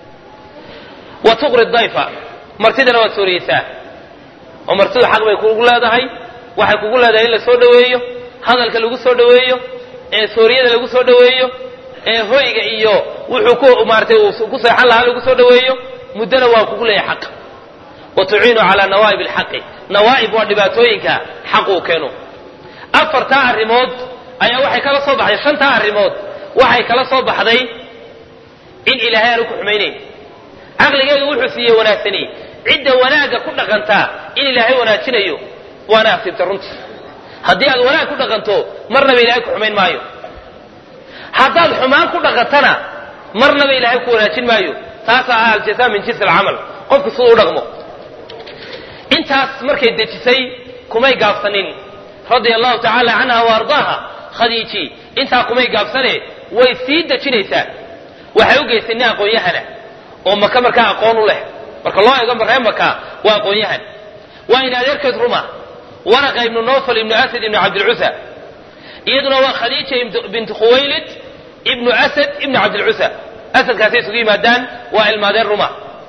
wa tuqri dayfa martidana waad sooriyeysaa oo martidu xaq bay kugu leedahay waxay kugu leedahay in la soo dhoweeyo hadalka lagu soo dhoweeyo ee sooriyada lagu soo dhoweeyo ee hoyga iyo wuxuu ku maaratay uu ku seexan lahaa lagu soo dhoweeyo muddona waa kugu leeyahay xaq wa tuciinu calaa nawaa'ib alxaqi nawaa'ib waa dhibaatooyinka xaq uu keeno afartaa arrimood ayaa waxay kala soo baxday shantaa arrimood waxay kala soo baxday in ilaahay aanu ku xumaynayn caqligeedu wuxuu siiyey wanaagsani cidda wanaagga ku dhaqantaa in ilaahay wanaajinayo waana asiibta runtii haddii aad wanaag ku dhaqanto marnaba ilaahay ku xumayn maayo haddaad xumaan ku dhaqantana marnaba ilaahay ku wanaajin maayo taasaa ah aljazaa min jinsi alcamal qofku siduu u dhaqmo intaas markay dejisay kumay gaabsanin radia allahu tacaala canha wa ardaaha khadiiji intaa kumay gaabsane way sii dejinaysaa waxay u geysay nin aqoon-yahana oo maka markaa aqoon u leh marka loo eego maree maka waa aqoon-yahan waa in adeerkeed ruma waraqa ibnu nofal ibnu asad ibnu cabdilcusa iyaduna waa khadiija bintu khuwaylid ibnu asad ibnu cabdilcusa asadkaasay isugu yimaadaan waa ilmaadeen ruma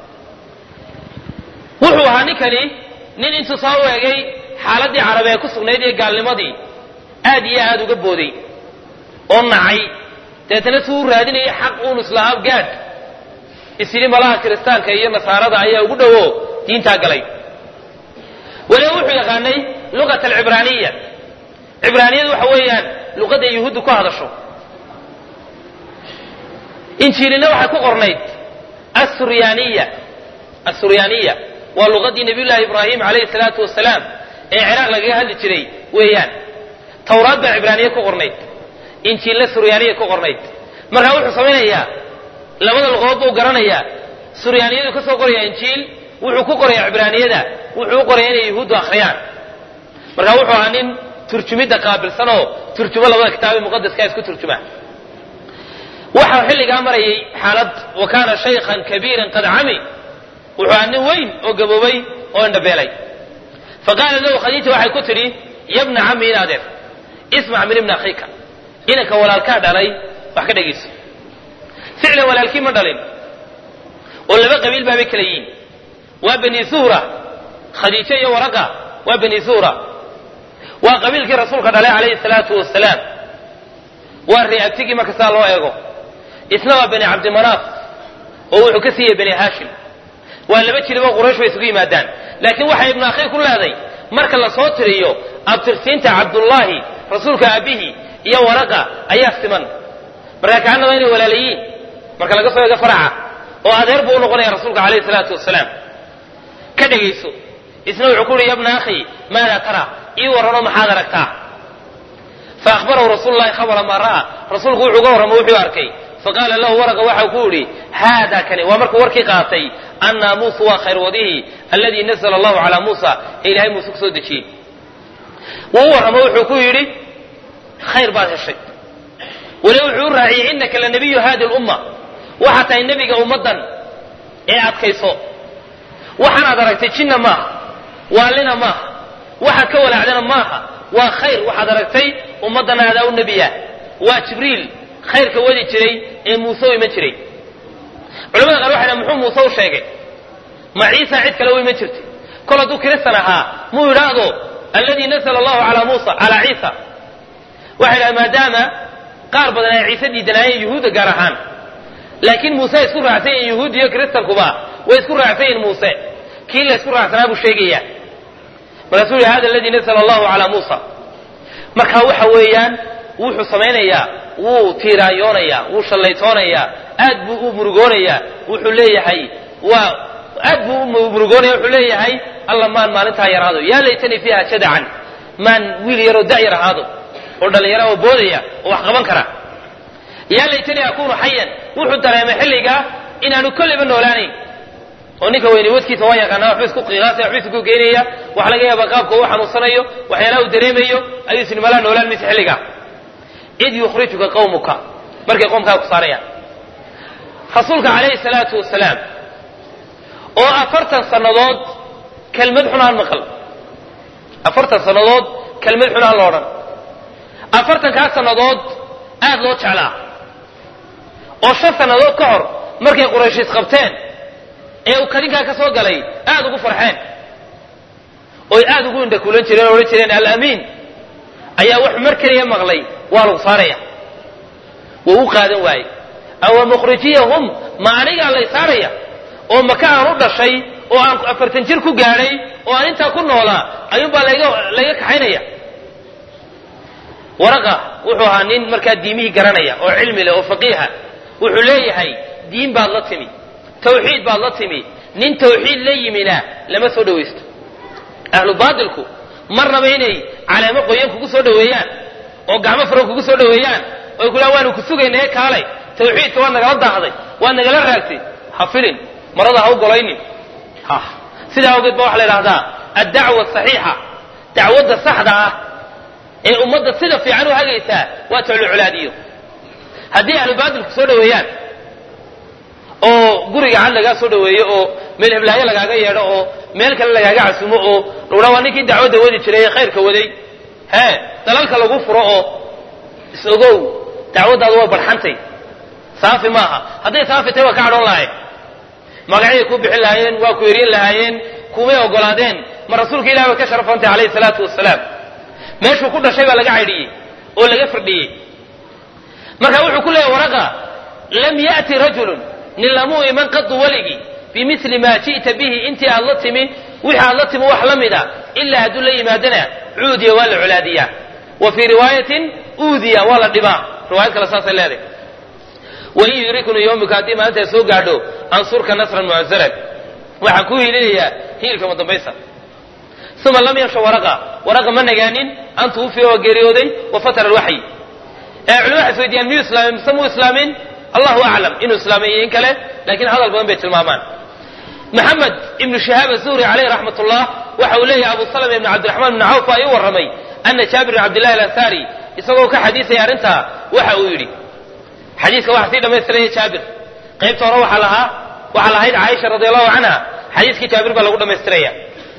wuxuu ahaa ninkani nin intuu soo weegay xaaladii carabi ee ku sugnayd iyo gaalnimadii aad iyo aad uga booday oo nacay deetana suu raadinayay xaq uun islahaab gaadh isyidhi malaha kiristaanka iyo nasaarada ayaa ugu dhowo diintaa galay weliba wuxuu yaqaanay luqat alcibraaniya cibraaniyadu waxa weeyaan luqadda yuhuuddu ku hadasho injiilina waxay ku qornayd asuryaaniya asuryaaniya waa luqadii nabiyullaahi ibraahim calayhi salaatu wasalaam ee ciraaq lagaga hadli jiray weeyaan tawraad baa cibraaniya ku qornayd injiilna suryaaniya ku qornayd markaa wuxuu samaynayaa labada luqadood buu garanayaa suryaaniyadu ka soo qoraya injiil wuxuu ku qoraya cibraaniyada wuxuu u qoraya inay yuhuuddu akhriyaan markaa wuxuu ahaa nin turjumidda qaabilsan oo turjumo labada kitaabe muqadaska isku turjuma waxaa xilligaa marayay xaalad wa kaana shaykhan kabiiran qad cami wuxuu ahaa nin weyn oo gaboobay oo indhabeelay fa qaala lahu khadiija waxay ku tidhi yabna cami in adeer ismac min ibni akhiika inanka walaalkaa dhalay wax ka dhegayso ficlan walaalkii ma dhalin oo laba qabiil baabay kala yihiin waa bani suhra khadiijo iyo waraqa waa bani suhra waa qabiilkii rasuulka dhalay calayhi salaatu wasalaam waa reeabtigii marka saa loo eego isna waa bani cabdimanaaf oo wuxuu ka siiyey bani haashim waa laba jiliboo quraysh bay isugu yimaadaan laakiin waxay ibnu akhiir ku leeday marka la soo tiriyo abtirsiinta cabdullaahi rasuulka aabbihi iyo waraqa ayaa siman markaa kacanaba inay walaalayiin marka laga soo eego faraca oo adeer buu u noqonaya rasuulka calayhi salaatu wasalaam ka dhegayso isna wuxuu ku uhi ya bna akhi maada tara ii warranoo maxaad aragtaa fa ahbarahu rasuulu llahi khabara maa ra'a rasuulku wuxuu ga warramo wuxuu arkay faqaala lahu waraqa waxau ku yidhi haada kani waa markuu warkii qaatay annaamuusu waa khayr wadihi alladii nazla allahu calaa muusa ee ilahay muuse ku soo dejiyey wuu u warramo wuxuu ku yidhi khayr baad heshay weli wuxuu u raaciyey innaka la nabiyu hadi lumma waxaad tahay nebiga ummaddan ee adkayso waxaanaad aragtay jinna maaha waalina maaha waxaad ka walaacdana maaha waa khayr waxaad aragtay ummaddana adaa u nebiya waa jibriil khayrka wadi jiray ee muuse u iman jiray culamada qaar waxay dhahan muxuu muuse u sheegay ma ciisa cid kale u iman jirtay kol hadduu kiristan ahaa muu yidhaahdo alladii nazla allahu calaa muusa calaa ciisa waxay dhahan maadaama qaar badan ay ciise diidanaayeen yuhuudda gaar ahaan laakiin muuse isku raacsan yihin yuhuud iyo kiristankuba way isku raacsan yihin muuse kii la isku raacsanaa buu sheegaya markaasuu yihi hada aladii nazla allahu calaa muusa marka waxa weeyaan wuxuu samaynayaa wuu tiiraayoonayaa wuu shallaytoonayaa aad buu u murugoonayaa wuxuu leeyahay waa aad buu u murugoonaya wuxuu leeyahay alla maan maalintaa yaraado yaa laytanii fiiha jadacan maan wiil yaroo da'yar ahaado oo dhallinyara oo boodaya oo wax qaban kara yaa laytanii akuunu xayan wuxuu dareemay xilligaa inaanu kolliba noolaanayn oo ninka weyne wadkiisa waa yaqaanaa waxba isku qiiqaasaya waxba isku geynaya waxa laga yaabaa qaabka uu xanuunsanayo waxyaalaha uu dareemayo ayuu isnimalaa noolaan maysa xilligaa id yukhrijuka qawmuka markay qoomkaa ku saarayaan rasuulka calayhi salaatu wasalaam oo afartan sannadood kelmad xun aan maqal afartan sannadood kelmad xun aan la odhan afartankaa sannadood aad loo jeclaa oo shan sannadood ka hor markay qurayshiis qabteen ee uu kadinkaa ka soo galay aad ugu farxeen oy aad ugu indhakuulan jireen o odhan jireen alamiin ayaa wuxuu mar keliya maqlay waa lagu saaraya wuu u qaadan waaye awa mukhrijiyahum ma anigaa lay saaraya oo maka aan u dhashay oo aan afartan jir ku gaadhay oo aan intaa ku noolaa ayuunbaa layga layga kaxaynaya waraqa wuxuu ahaa nin markaa diimihii garanaya oo cilmi leh oo faqiiha wuxuu leeyahay diin baad la timi tawxiid baad la timi nin tawxiid la yimina lama soo dhawaysto ahlu baatilku marnaba inay caleemo qoyan kugu soo dhaweeyaan oo gacmo furan kugu soo dhaweeyaan oy kulaan waanu ku sugaynae kaalay tawxiidka waad nagala daahday waad nagala raagtay ha filin marada ha u golaynin ha sidaa awgeed ba waxa la idhahdaa addacwa asaxiixa dacwadda saxda ah ee ummadda sida fiican u hagaysaa waa toclocolaadiyo haddii ahlu baatilku soo dhaweeyaan oo guriga cad lagaa soo dhaweeyo oo meel heblaayo lagaaga yeedho oo meel kale lagaaga casumo oo lagudhaa waa ninkii dacwadda wadi jiray ee khayrka waday hee dalalka lagu furo oo is-ogow dacwaddaadu waa barxantay saafi maaha hadday saafi tahay waa ka cadhoon lahayn magacyaday ku bixin lahaayeen waa ku eryan lahaayeen kumay ogolaadeen ma rasuulka ilahi bay ka sharafantay calayhi salaatu wasalaam meeshuu ku dhashay baa laga caydhiyey oo laga firdhiyey marka wuxuu ku leeyahy waraqa lam ya'ti rajulun nin lamuu iman qadu weligii bimili maa ji'ta bihi intii aad la timi wixii aad la timi wax la mida ilaa hadduu la yimaadana cuudiya waa la colaadiyaa wa fii riwaayatin uudiya waa la dhibaa riwaayad kale saasay leedahay wain yudriknu yawmika haddii maalintaa soo gaadho ansurka nasran mucazaran waxaan kuu hiilinayaa hiilka madambaysa uma lam yamsha waraqa waraqa ma nagaanin an tuwufiya waa geeriyooday wa fatara alwaxyi ee culimo waxay isweydiiyaan miyuu islaamay mise muu islaamin allahu aclam inuu islaamay iyo in kale laakiin hadal badan bay tilmaamaan maxamed ibnu shahaab azuhri caleyh raxmat ullah waxa uu leeyahay abu salama ibn cabdiraxmaan ibn cawf baa ii warramay ana jaabir ibn cabdillahi alansaari isagoo ka xadiisaya arrintaa waxa uu yidhi xadiiska waxaa sii dhammaystiraya jaabir qaybta hore waxaa lahaa waxaa lahayd caaisha radi allahu canha xadiiskii jaabir baa lagu dhammaystiraya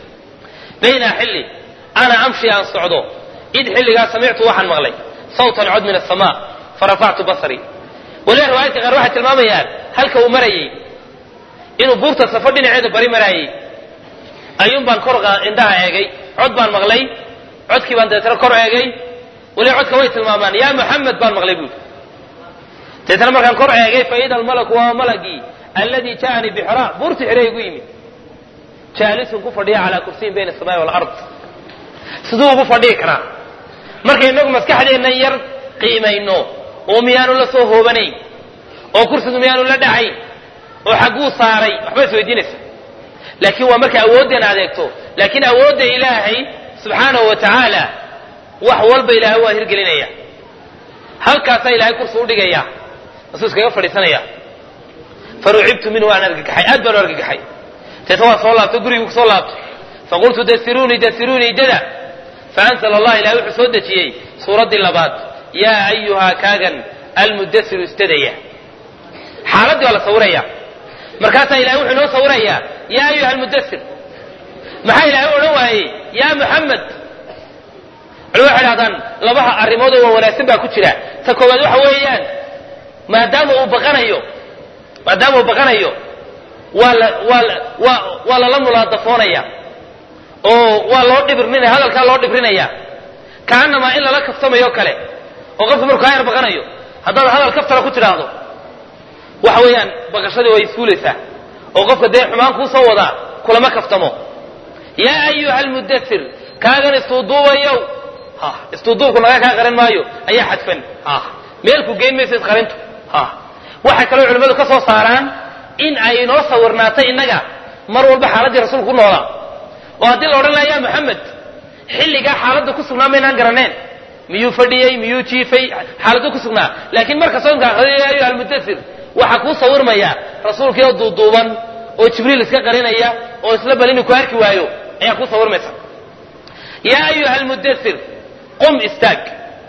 bayna xilli ana amshi aan socdo id xilligaa samictu waxaan maqlay sawtan cod min asamaa farafactu basrii waliba riwaayadka qaar waxay tilmaamayaan halka uu marayey inuu buurta safo dhinaceeda bari maraayey ayuun baan kor indhaha eegay cod baan maqlay codkii baan dabeetana kor eegay waliba codka way tilmaamaan yaa muxamed baan maqlay buuri dabeetana markaan kor eegay faida almalaku waa malagii alladii ja'anii bixraa buurta xire igu yimid jaalisun ku fadhiya calaa kursiyin bayna asamaai walard siduu ugu fadhihi karaa markay inagu maskaxdeennan yar qiimayno oo miyaanu la soo hoobanayn oo kursigu miyaanu la dhacayn oo xagguu saaray waxba is weydiinaysa laakiin waa marka awooddeena adeegto laakiin awoodda ilaahay subxaanahu wa tacaala wax walba ilaahay waa hirgelinaya halkaasaa ilaahay kursi udhigaya masuu iskaga fadhiisanaya farucibtu minhu waan argagaxay aad baan u argagaxay deeta waa soo laabto gurigii ku soo laabto faqultu dasiruunii dasiruunii dada faanzla allah ilahay wuxuu soo dejiyey suuraddii labaad yaa ayuhaa kaagan almudasiru isdadaya xaaladdii waa la sawiraya markaasaa ilahay wuxuu inoo sawirayaa yaa ayuha almudasir maxaa ilahay odhan waayey yaa muxamed culimo waxay dhahdaan labaha arrimood oo waa wanaagsan baa ku jira ta koowaad waxa weeyaan maadaama uu baqanayo maadaama uu baqanayo waa la waa la waa waa lala mulaadafoonaya oo waa loo dhibrinaya hadalkaa loo dhibrinaya kaanamaa in lala kaftamayo kale oo qofku markuu kaa yar baqanayo haddaad hadal kaftara ku tidhaahdo waxa weeyaan baqashadii way isfuulaysaa oo qofka dee xumaan kuu soo wadaa kulama kaftamo yaa ayuha almudasir kaagan istuuduubayow ha istuuduubku naga kaa qarin maayo ayaa xadfan ha meelku geyn maysa isqarintu ha waxay kaloo culimmadu ka soo saaraan in ay inoo sawirnaatay innaga mar walba xaaladdii rasuulku ku noolaa oo haddii la odhan laha ya moxamed xilligaa xaaladda ku sugnaa maynaan garaneen miyuu fadhiyey miyuu jiifay xaaladdu ku sugnaa laakiin marka soonka akhriyo ya ayuha almudasir waxaa kuu sawirmaya rasuulkii oo duuduuban oo jibriil iska qarinaya oo isla bal inuu ku arki waayo ayaa kuu sawirmaysa yaa ayuha almudasir qum istaag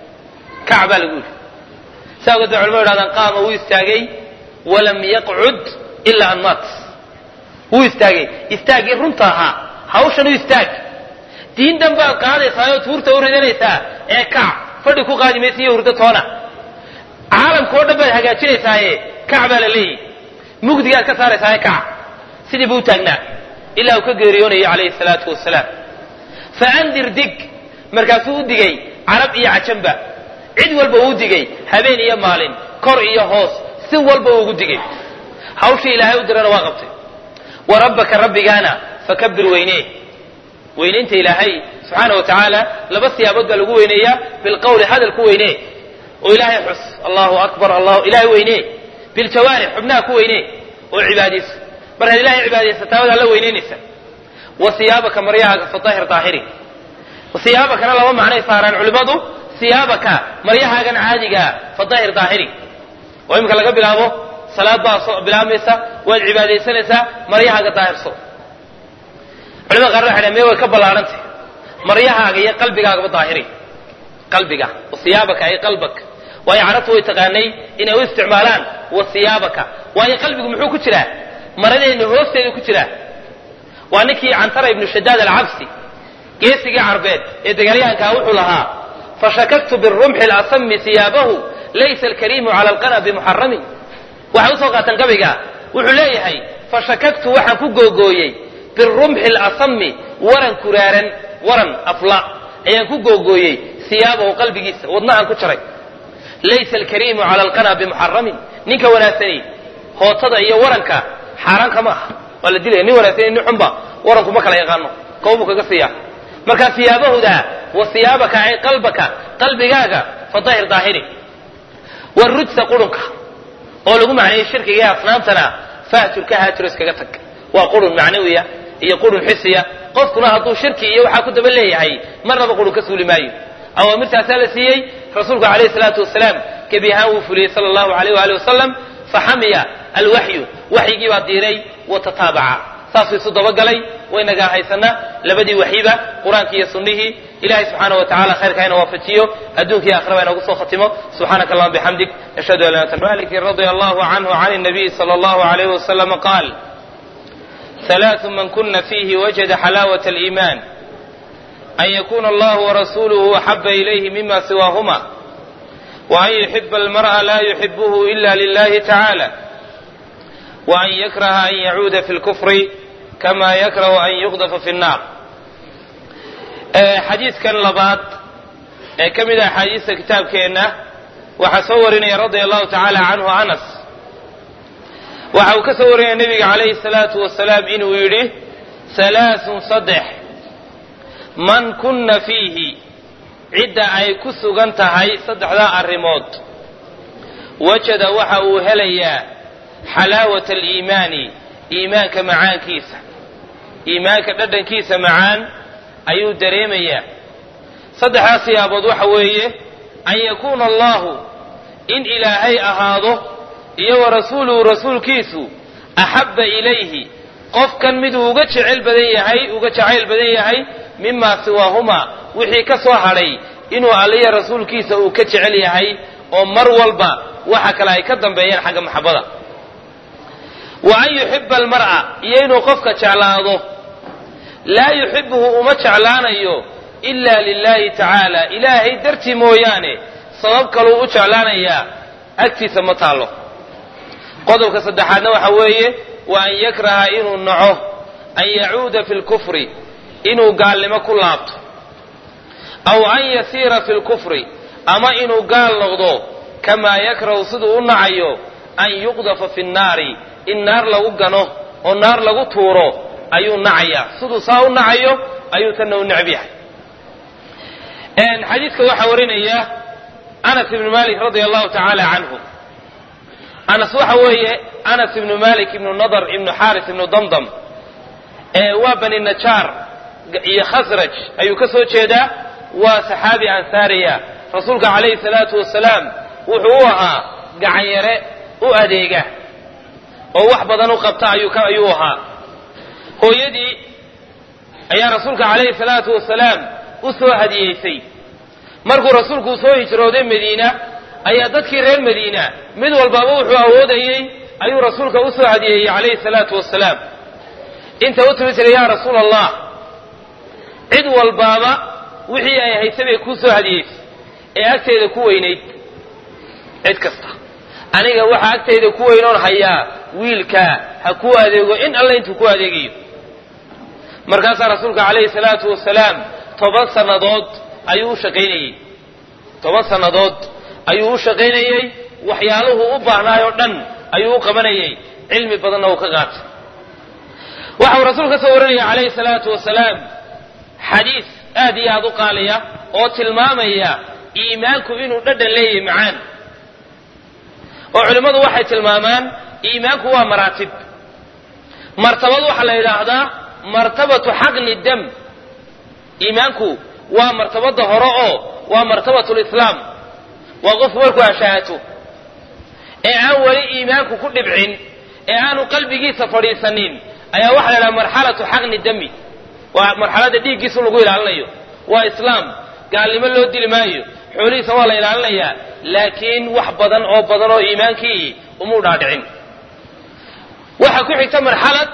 kac baa lagu yidhi saa ogeed bay culamadu yidhahdaan qaama wuu istaagay walam yaqcud ilaa an maat wuu istaagay istaaggii runta ahaa hawshan u istaag diin dhan baad qaadaysaa oo tuurta u ridanaysaa ee kac fadhi ku qaadi maysa iyo hurdo toona caalamka oo dhan baad hagaajinaysaaye kac baa la leeyahy mugdigaad ka saaraysaaye kac sidii buu u taagnaa ilaa uu ka geeriyoonayo calayhi salaatu wasalaam fa andir dig markaasuu u digay carab iyo cajanba cid walba uu digay habeen iyo maalin kor iyo hoos si walba uu ugu digay hawshii ilaahay u dirana waa qabtay wa rabbaka rabbigaana fakabir weynee weynaynta ilaahay subxaana wa tacaala laba siyaabood baa lagu weyneeyaa bilqawli hadal ku weynee oo ilaahay xus allahu akbar allahu ilahay weynee biljawaarix xubnaha ku weynee oo cibaadayso markaad ilahay cibaadaysataa waad alla weynaynaysa wa siyaabaka maryahaaga fadahir daahiri siyaabakana laba macnay saaraan culimmadu siyaabaka maryahaagan caadigaa fadahir daahiri oo iminka laga bilaabo salaad baa soo bilaabmaysa waad cibaadaysanaysaa maryahaaga daahirso culimada qaar waxay dhahen me way ka ballaarhantay maryahaaga iyo qalbigaagaba daahiri qalbiga wasiyaabaka ay qalbak waayo carabtu way taqaanay inay u isticmaalaan wasiyaabaka waayo qalbigu muxuu ku jiraa maradeenna hoosteedu ku jiraa waa ninkii cantara ibnu shadaad alcabsi geesigii carbeed ee dagaalyahankaa wuxuu lahaa fashakaktu birumxi lasami siyaabahu laysa alkariimu cala alqana bimuxaramin waxay usoo qaataan gabayga wuxuu leeyahay fashakaktu waxaan ku googooyey birumxi lasami waran kuraaran waran afla ayaan ku googooyey siyaabahu qalbigiisa wadnahaan ku jaray laysa alkariimu cala alqana bimuxaramin ninka wanaagsani hootada iyo waranka xaaraan kama aha waa la dilaya nin wanaagsan iyo nin xunba waranku ma kala yaqaano kowbuu kaga siiya markaa siyaabahooda wa siyaabaka ay qalbaka qalbigaaga fadahir daahiri warujsa qurunka oo lagu macneeyey shirkiga iyo asnaamtana fahjurka haajiro iskaga tag waa qurun macnawiya iyo qurun xisiya qofkuna hadduu shirki iyo waxaa ku daba leeyahay marnaba qurun ka suuli maayo awaamirtaasaa la siiyey rasuulku calayhi salaatu wasalaam gebi ahaan wuu fuliyey sala allahu alayh waali wasalam faxamiya alwaxyu waxyigii baa diiray wa tataabaca saasuu isu dabagalay waynagaa haysana labadii waxyiba qur-aankii iyo sunnihii ilahay subxaana wa tacala khayrka ina waafajiyo adduunkiiyo aakhiraba inagu soo khatimo subxaanaka allahuma bixamdik ashhadu an la ilaha illa maliki radia allahu canhu can nabiyi sala allahu alayhi wasalama qaal ثلاث من كن فيه وجد حلاوة الإيمان أن يكون الله ورسوله أحب إليه مما سواهما وأن يحب المرء لا يحبه إلا لله تعالى وأن يكره أن يعود في الكفر كما يكره أن يقذف في النار حديث كان لبات كم إذا حديث كتاب كينا وحصورني رضي الله تعالى عنه أنس waxa uu ka soo wariyay nebiga calayhi salaatu wasalaam inuu yidhi halaasun saddex man kunna fiihi cidda ay ku sugan tahay saddexdaa arrimood wajada waxa uu helayaa xalaawata aliimaani iimaanka macaankiisa iimaanka dhadhankiisa macaan ayuu dareemayaa saddexdaas siyaabood waxa weeye an yakuuna allahu in ilaahay ahaado iyo wa rasuuluhu rasuulkiisu axabba ilayhi qofkan miduu uga jecel badan yahay uga jacayl badan yahay mimaa siwaahumaa wixii ka soo hadhay inuu alliya rasuulkiisa uu ka jecel yahay oo mar walba waxa kale ay ka dambeeyaan xagga maxabbada wa an yuxiba almar'a iyo inuu qofka jeclaado laa yuxibuhu uma jeclaanayo ilaa lilaahi tacaala ilaahay dartii mooyaane sabab kaluu u jeclaanayaa agtiisa ma taallo qodobka saddexaadna waxa weeye wa an yakraha inuu naco an yacuuda fi lkufri inuu gaalnimo ku laabto aw an yasiira fi lkufri ama inuu gaal noqdo kamaa yakrahu siduu u nacayo an yuqdafa fi nnaari in naar lagu gano oo naar lagu tuuro ayuu nacayaa siduu saa u nacayo ayuu tanna u necb yahay xadiidka waxaa warinaya anas ibnu malik radia allahu tacaala canhu anas waxa weeye anas ibnu malik ibnu nadar ibnu xaris ibnu damdam waa bani najaar iyo khasraj ayuu ka soo jeedaa waa saxaabi ansaariya rasuulka calayhi salaatu wasalaam wuxuu u ahaa gacanyare u adeega oo wax badan u qabta ayuu ahaa hooyadii ayaa rasuulka calayhi salaatu wasalaam u soo hadiyeysay markuu rasuulku soo hijrooday madiina ayaa dadkii reer madiina mid walbaaba wuxuu awoodayey ayuu rasuulka u soo hadiyeeyey calayhi salaatu wasalaam inta u timi jiray yaa rasuula allah cid walbaaba wixii ay haysay bay kuu soo hadiyeysay ee agteeda ku weynayd cid kasta aniga waxaa agtayda ku weynoon hayaa wiilkaa ha kuu adeego in alle intuu ku adeegayo markaasaa rasuulka calayhi salaatu wasalaam toban sannadood ayuu u shaqaynayey toban sannadood ayuu u shaqaynayey waxyaaluhu u baahnaay oo dhan ayuu u qabanayey cilmi badanna uu ka qaatay waxau rasuul ka soo warinaya calayhi salaatu wasalaam xadiis aad iyo aad u qaaliya oo tilmaamaya iimaanku inuu dhadhan leeyahay macaan oo culimmadu waxay tilmaamaan iimaanku waa maraatib martabad waxaa la yidhaahdaa martabatu xaqni dam iimaanku waa martabada hore oo waa martabatu lislaam waa qofku markuu ashaahato ee aan weli iimaanku ku dhibcin ee aanu qalbigiisa fadhiisanin ayaa waxa la yidhaha marxalatu xaqni dami waa marxaladda dhiiggiisa lagu ilaalinayo waa islaam gaalnimo loo dili maayo xoolihiisa waa la ilaalinayaa laakiin wax badan oo badan oo iimaankii umuu dhaadhicin waxaa ku xigta marxalad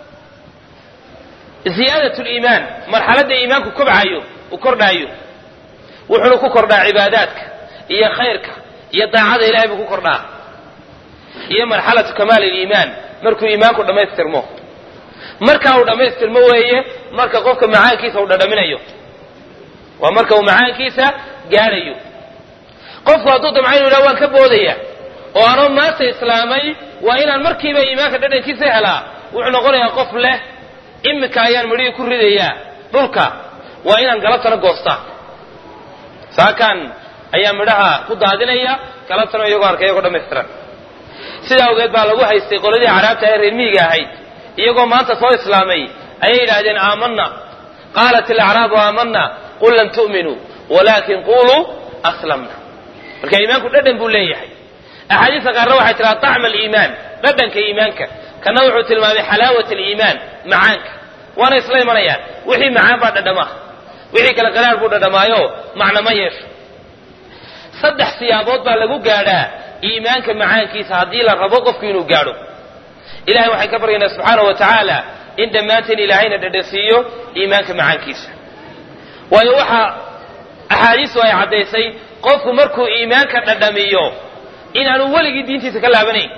ziyaadat liimaan marxaladda iimaanku kobcayo uu kordhaayo wuxuuna ku kordhaa cibaadaadka iyo khayrka iyo daacada ilahay buu ku kordhaa iyo marxalatu kamaal iliimaan markuu iimaanku dhammaystirmo marka uu dhammaystirmo weeye marka qofka macaankiisa uu dhadhaminayo waa marka uu macaankiisa gaadhayo qofku hadduu damca inu yidhaha waan ka boodaya oo anoo maanta islaamay waa inaan markiiba iimaanka dhadhankiisa helaa wuxuu noqonayaa qof leh iminka ayaan midhihii ku ridayaa dhulka waa inaan galabtana goostaa saakaan ayaa midhaha ku daadinaya galabtana iyagoo arkay iyagoo dhammaystiran sidaa awgeed baa lagu haystay qoladii caraabta ee reer miyiga ahayd iyagoo maanta soo islaamay ayay yidhaahdeen aamanna qaalat alacraabu aamanna qul lam tu'minuu walaakin quluu aslamna marka iimaanku dhadhan buu leeyahay axaadiista qaarna waxay tiraa طacma aliimaan dhadhanka iimaanka kana wuxuu tilmaamay xalaawat aliimaan macaanka waana isla imanayaan wixii macaan baa dhadhamaa wixii kale qaraar buu dhadhamaayo macna ma yeesho saddex siyaabood baa lagu gaadhaa iimaanka macaankiisa haddii la rabo qofku inuu gaadho ilahay waxaan ka baryaynaa subxaana wa tacaala in dhammaanteen ilaahayna dhadhansiiyo iimaanka macaankiisa waayo waxa axaadiistu ay caddaysay qofku markuu iimaanka dhadhamiyo inaanu weligii diintiisa ka laabanayn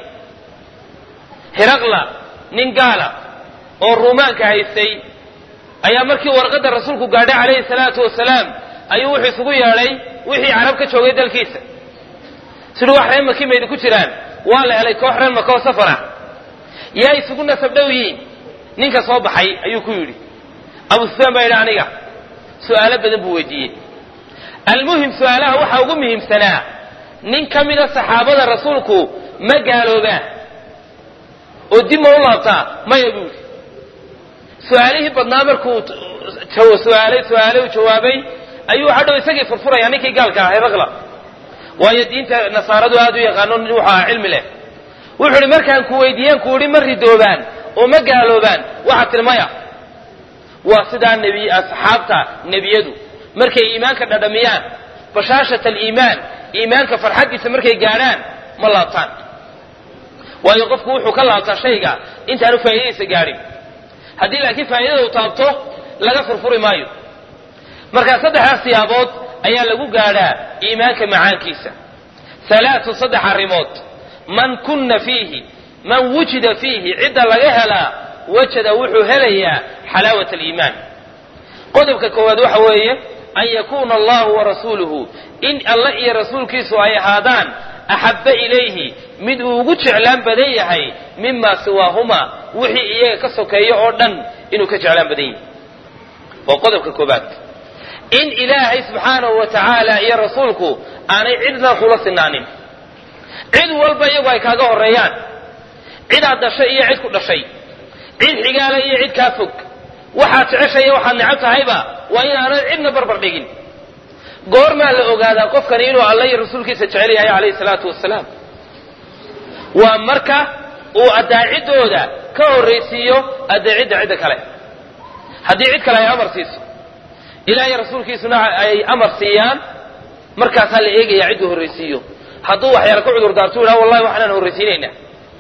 hiraqla nin gaala oo ruumaanka haystay ayaa markii warqadda rasuulku gaadhay calayhi salaatu wasalaam ayuu wuxuu isugu yeedhay wixii carab ka joogay dalkiisa siduu wax reer maki maydi ku jiraan waa la helay koox reer maka oo safara yaa isugu nasab dhow yihiin ninka soo baxay ayuu ku yidhi abu sufyaan baa yidhi aniga su'aalo badan buu weydiiyey almuhim su'aalaha waxaa ugu muhiimsanaa nin ka mida saxaabada rasuulku ma gaaloobaan oo dib ma u laabtaa maya buu yidhi su-aalihii badnaa markuu suaalay su-aalay u jawaabay ayuu hadhow isagii furfuraya ninkii gaalka ahay raqla waayo diinta nasaaradu aad u yaqaano nin wuxuu ahaa cilmi leh wuxuu ihi markaan ku weydiiyeen ku idhi ma ridoobaan oo ma gaaloobaan waxaad tihi maya waa sidaa nebi asxaabta nebiyadu markay iimaanka dhadhamiyaan bashaashat aliimaan iimaanka farxaddiisa markay gaadhaan ma laabtaan waayo qofku wuxuu ka laabtaa shayga intaanu faa'iidadiisa gaadhin haddii laakiin faa'iidada uu taabto laga furfuri maayo markaa saddexdaas siyaabood ayaa lagu gaadhaa iimaanka macaankiisa halaatun saddex arrimood man kunna fiihi man wujida fiihi cidda laga helaa wajada wuxuu helayaa xalaawat aliimaan qodobka koowaad waxa weeye an yakuuna allahu warasuuluhu in alle iyo rasuulkiisu ay ahaadaan axabba ilayhi mid uu ugu jeclaan badan yahay mima siwaahuma wixii iyaga ka sokeeyo oo dhan inuu ka jeclaan badan yahay waa qodobka koobaad in ilaahay subxaanahu wa tacaala iyo rasuulku aanay cidna kula sinaanin cid walba iyagu ay kaaga horeeyaan cidaad dhashay iyo cid ku dhashay cid xigaala iyo cid kaa fog waxaad jeceshay iyo waxaad necab tahayba waa inaanad cidna barbar dhigin goormaa la ogaadaa qofkani inuu alla iyo rasuulkiisa jecel yahay calayhi salaatu wasalaam waa marka uu adaaciddooda ka horraysiiyo adaacidda cidda kale haddii cid kale ay amar siiso ilaah iyo rasuulkiisuna ay amar siiyaan markaasaa la eegaya cidduu horraysiiyo hadduu waxyaala ka cudur daartu yidhaha wallahi waxaanaan horraysiinaynaa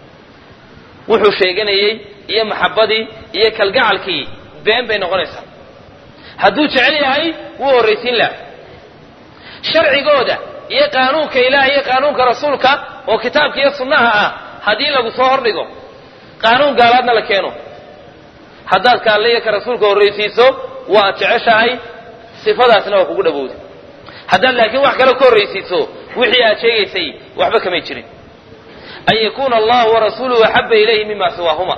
wuxuu sheeganayey iyo maxabbadii iyo kalgacalkii been bay noqonaysaa hadduu jecel yahay wuu horraysiin laha sharcigooda iyo qaanuunka ilaah iyo qaanuunka rasuulka oo kitaabka iyo sunnaha ah haddii lagu soo hordhigo qaanuun gaalaadna la keeno haddaad kaalle iyo ka rasuulka horraysiiso waad jeceshahay sifadaasna waa kugu dhawowda haddaad laakiin wax kale ka horraysiiso wixii aad sheegaysay waxba kamay jirin an yakuuna allahu warasuuluhu axaba ilayhi mima siwaahuma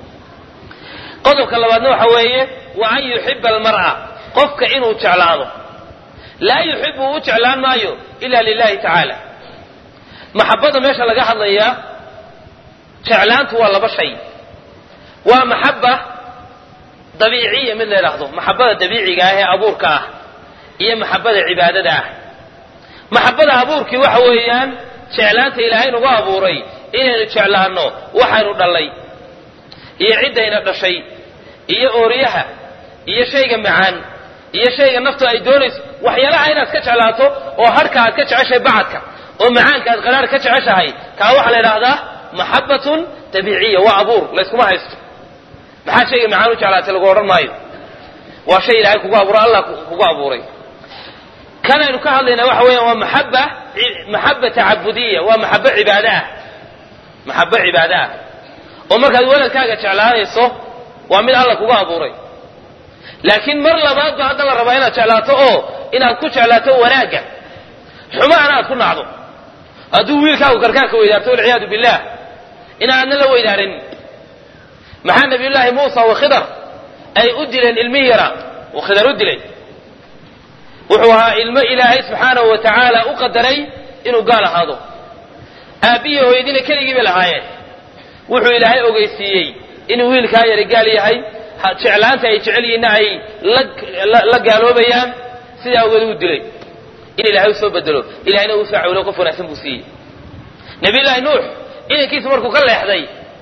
qodobka labaadna waxa weeye wa an yuxiba almar'a qofka inuu jeclaado laa yuxibu u jeclaan maayo ila lilahi tacaala maxabada meesha laga hadlayaa jeclaantu waa laba shay waa maxaba dabiiciya mid la yidhaahdo maxabada dabiiciga ah ee abuurka ah iyo maxabada cibaadada ah maxabada abuurkii waxa weeyaan jeclaanta ilaahay nagu abuuray inaynu jeclaanno waxaynu dhallay iyo ciddayna dhashay iyo ooryaha iyo shayga macaan iyo shayga naftu ay doonayso waxyaalaha inaad ka jeclaato oo harhka aad ka jeceshahay bacadka oo macaanka aad qaraar ka jeceshahay kaa waxaa la yidhaahdaa maxabbatun dabiiciya waa abuur layskuma haysto maxaa shayga macaan u jeclaatay lagu odhan maayo waa shay ilaahay kugu abuuray allah kugu abuuray kan aynu ka hadlaynaa waxa weeyaan waa maxaba maxaba tacabudiya waa maxabo cibaado ah maxabo cibaado ah oo markaad weladkaaga jeclaanayso waa mid alla kugu abuuray laakiin mar labaad ba hadda la rabaa inaad jeclaato oo inaad ku jeclaato wanaagga xumaana aad ku nacdo hadduu wiilkaagu karkaarka weydaarto walciyaadu billah inaadna la weydaarin maxaa nabiyullaahi muusa wa khidar ay u dileen ilmihi yara uu khidar u dilay wuxuu ahaa ilmo ilaahay subxaanahu wa tacaala u qadaray inuu gaal ahaado aabbihi hooyadiina keligii bay lahaayeen wuxuu ilaahay ogeysiiyey inuu wiilkaa yari gaal yahay jeclaanta ay jecel yihiinna ay la gaaloobayaan sidaa awgeed uu dilay in ilaahay u soo bedelo ilahayna uu soo cawilo qof wanaagsan buu siiyey nabiyullaahi nuux inankiisu markuu ka leexday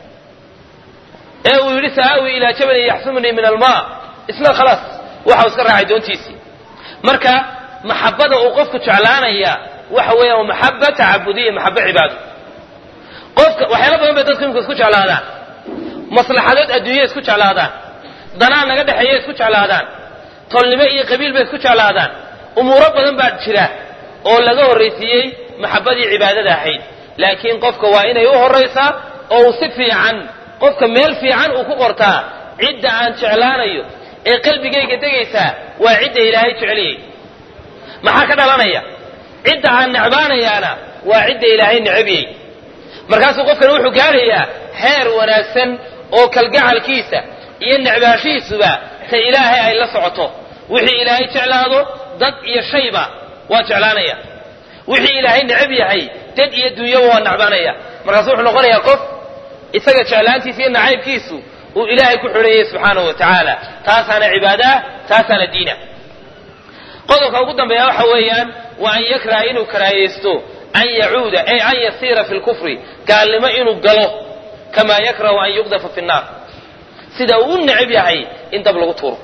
ee uu yidhi sa'aawi ilaa jabalin yaxsumnii min almaa isna khalaas waxau iska raacay doontiisii marka maxabada uu qofku jeclaanaya waxa weeyaan waa maxaba tacabudiya maxaba cibaado qofka waxyaala badan bay dadku imika isku jeclaadaan maslaxadood adduunya isku jeclaadaan danaan naga dhexeeya isku jeclaadaan tolnimo iyo qabiil bay isku jeclaadaan umuuro badan baa jira oo laga horraysiiyey maxabadii cibaadada ahayd laakiin qofka waa inay u horraysaa oo uu si fiican qofka meel fiican uu ku qortaa cidda aan jeclaanayo ee qalbigayga degaysaa waa cidda ilaahay jeceliyey maxaa ka dhalanaya cidda aan necbaanayaana waa cidda ilaahay necabiyey markaasuu qofkani wuxuu gaadhayaa heer wanaagsan oo kalgacalkiisa iyo necbaashihiisuba ta ilaahay ay la socoto wixii ilaahay jeclaado dad iyo shayba waa jeclaanaya wixii ilaahay necab yahay dad iyo dunyaba waa necbaanaya markaasu wuxuu noqonayaa qof isaga jeclaantiisa iyo nacaybkiisu uu ilaahay ku xidhanyay subxaanahu wa tacaala taasaana cibaadaah taasaana diina qodobka ugu dambeeya waxa weeyaan waa an yakraha inuu karaahaysto an yacuuda ay an yasiira fi lkufri gaalnimo inuu galo kamaa yakrahu an yuqdafa fi nnaar sida uu u necab yahay in dab lagu tuuro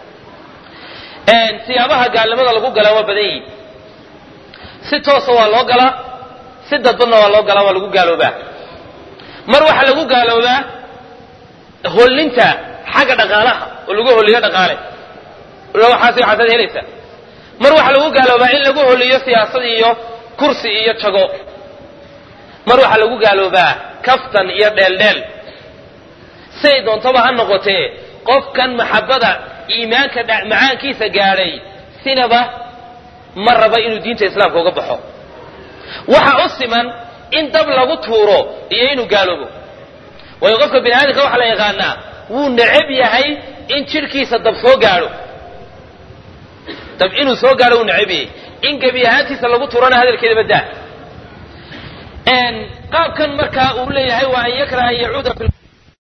siyaabaha gaalnimada lagu galaa waa badan yihin si toosa waa loo galaa si dadbadna waa loo galaa waa lagu gaaloobaa mar waxaa lagu gaaloobaa hollinta xagga dhaqaalaha oo lagu holiyo dhaqaale waxaas waxaasaad helaysaa mar waxaa lagu gaaloobaa in lagu holiyo siyaasad iyo kursi iyo jago mar waxaa lagu gaaloobaa kaftan iyo dheeldheel siday doontaba ha noqotee qofkan maxabada iimaanka macaankiisa gaadhay sinaba ma raba inuu diinta islaamka uga baxo waxa u siman in dab lagu tuuro iyo inuu gaaloobo waayo qofka bini aadamka waxaa la yaqaanaa wuu necab yahay in jidhkiisa dab soo gaadho dab inuu soo gaadho wuu necab yahay in gebi ahaantiisa lagu tuurana hadalkeeda badaa qaabkan markaa uu leeyahay waa an yakraha an yacuuda fi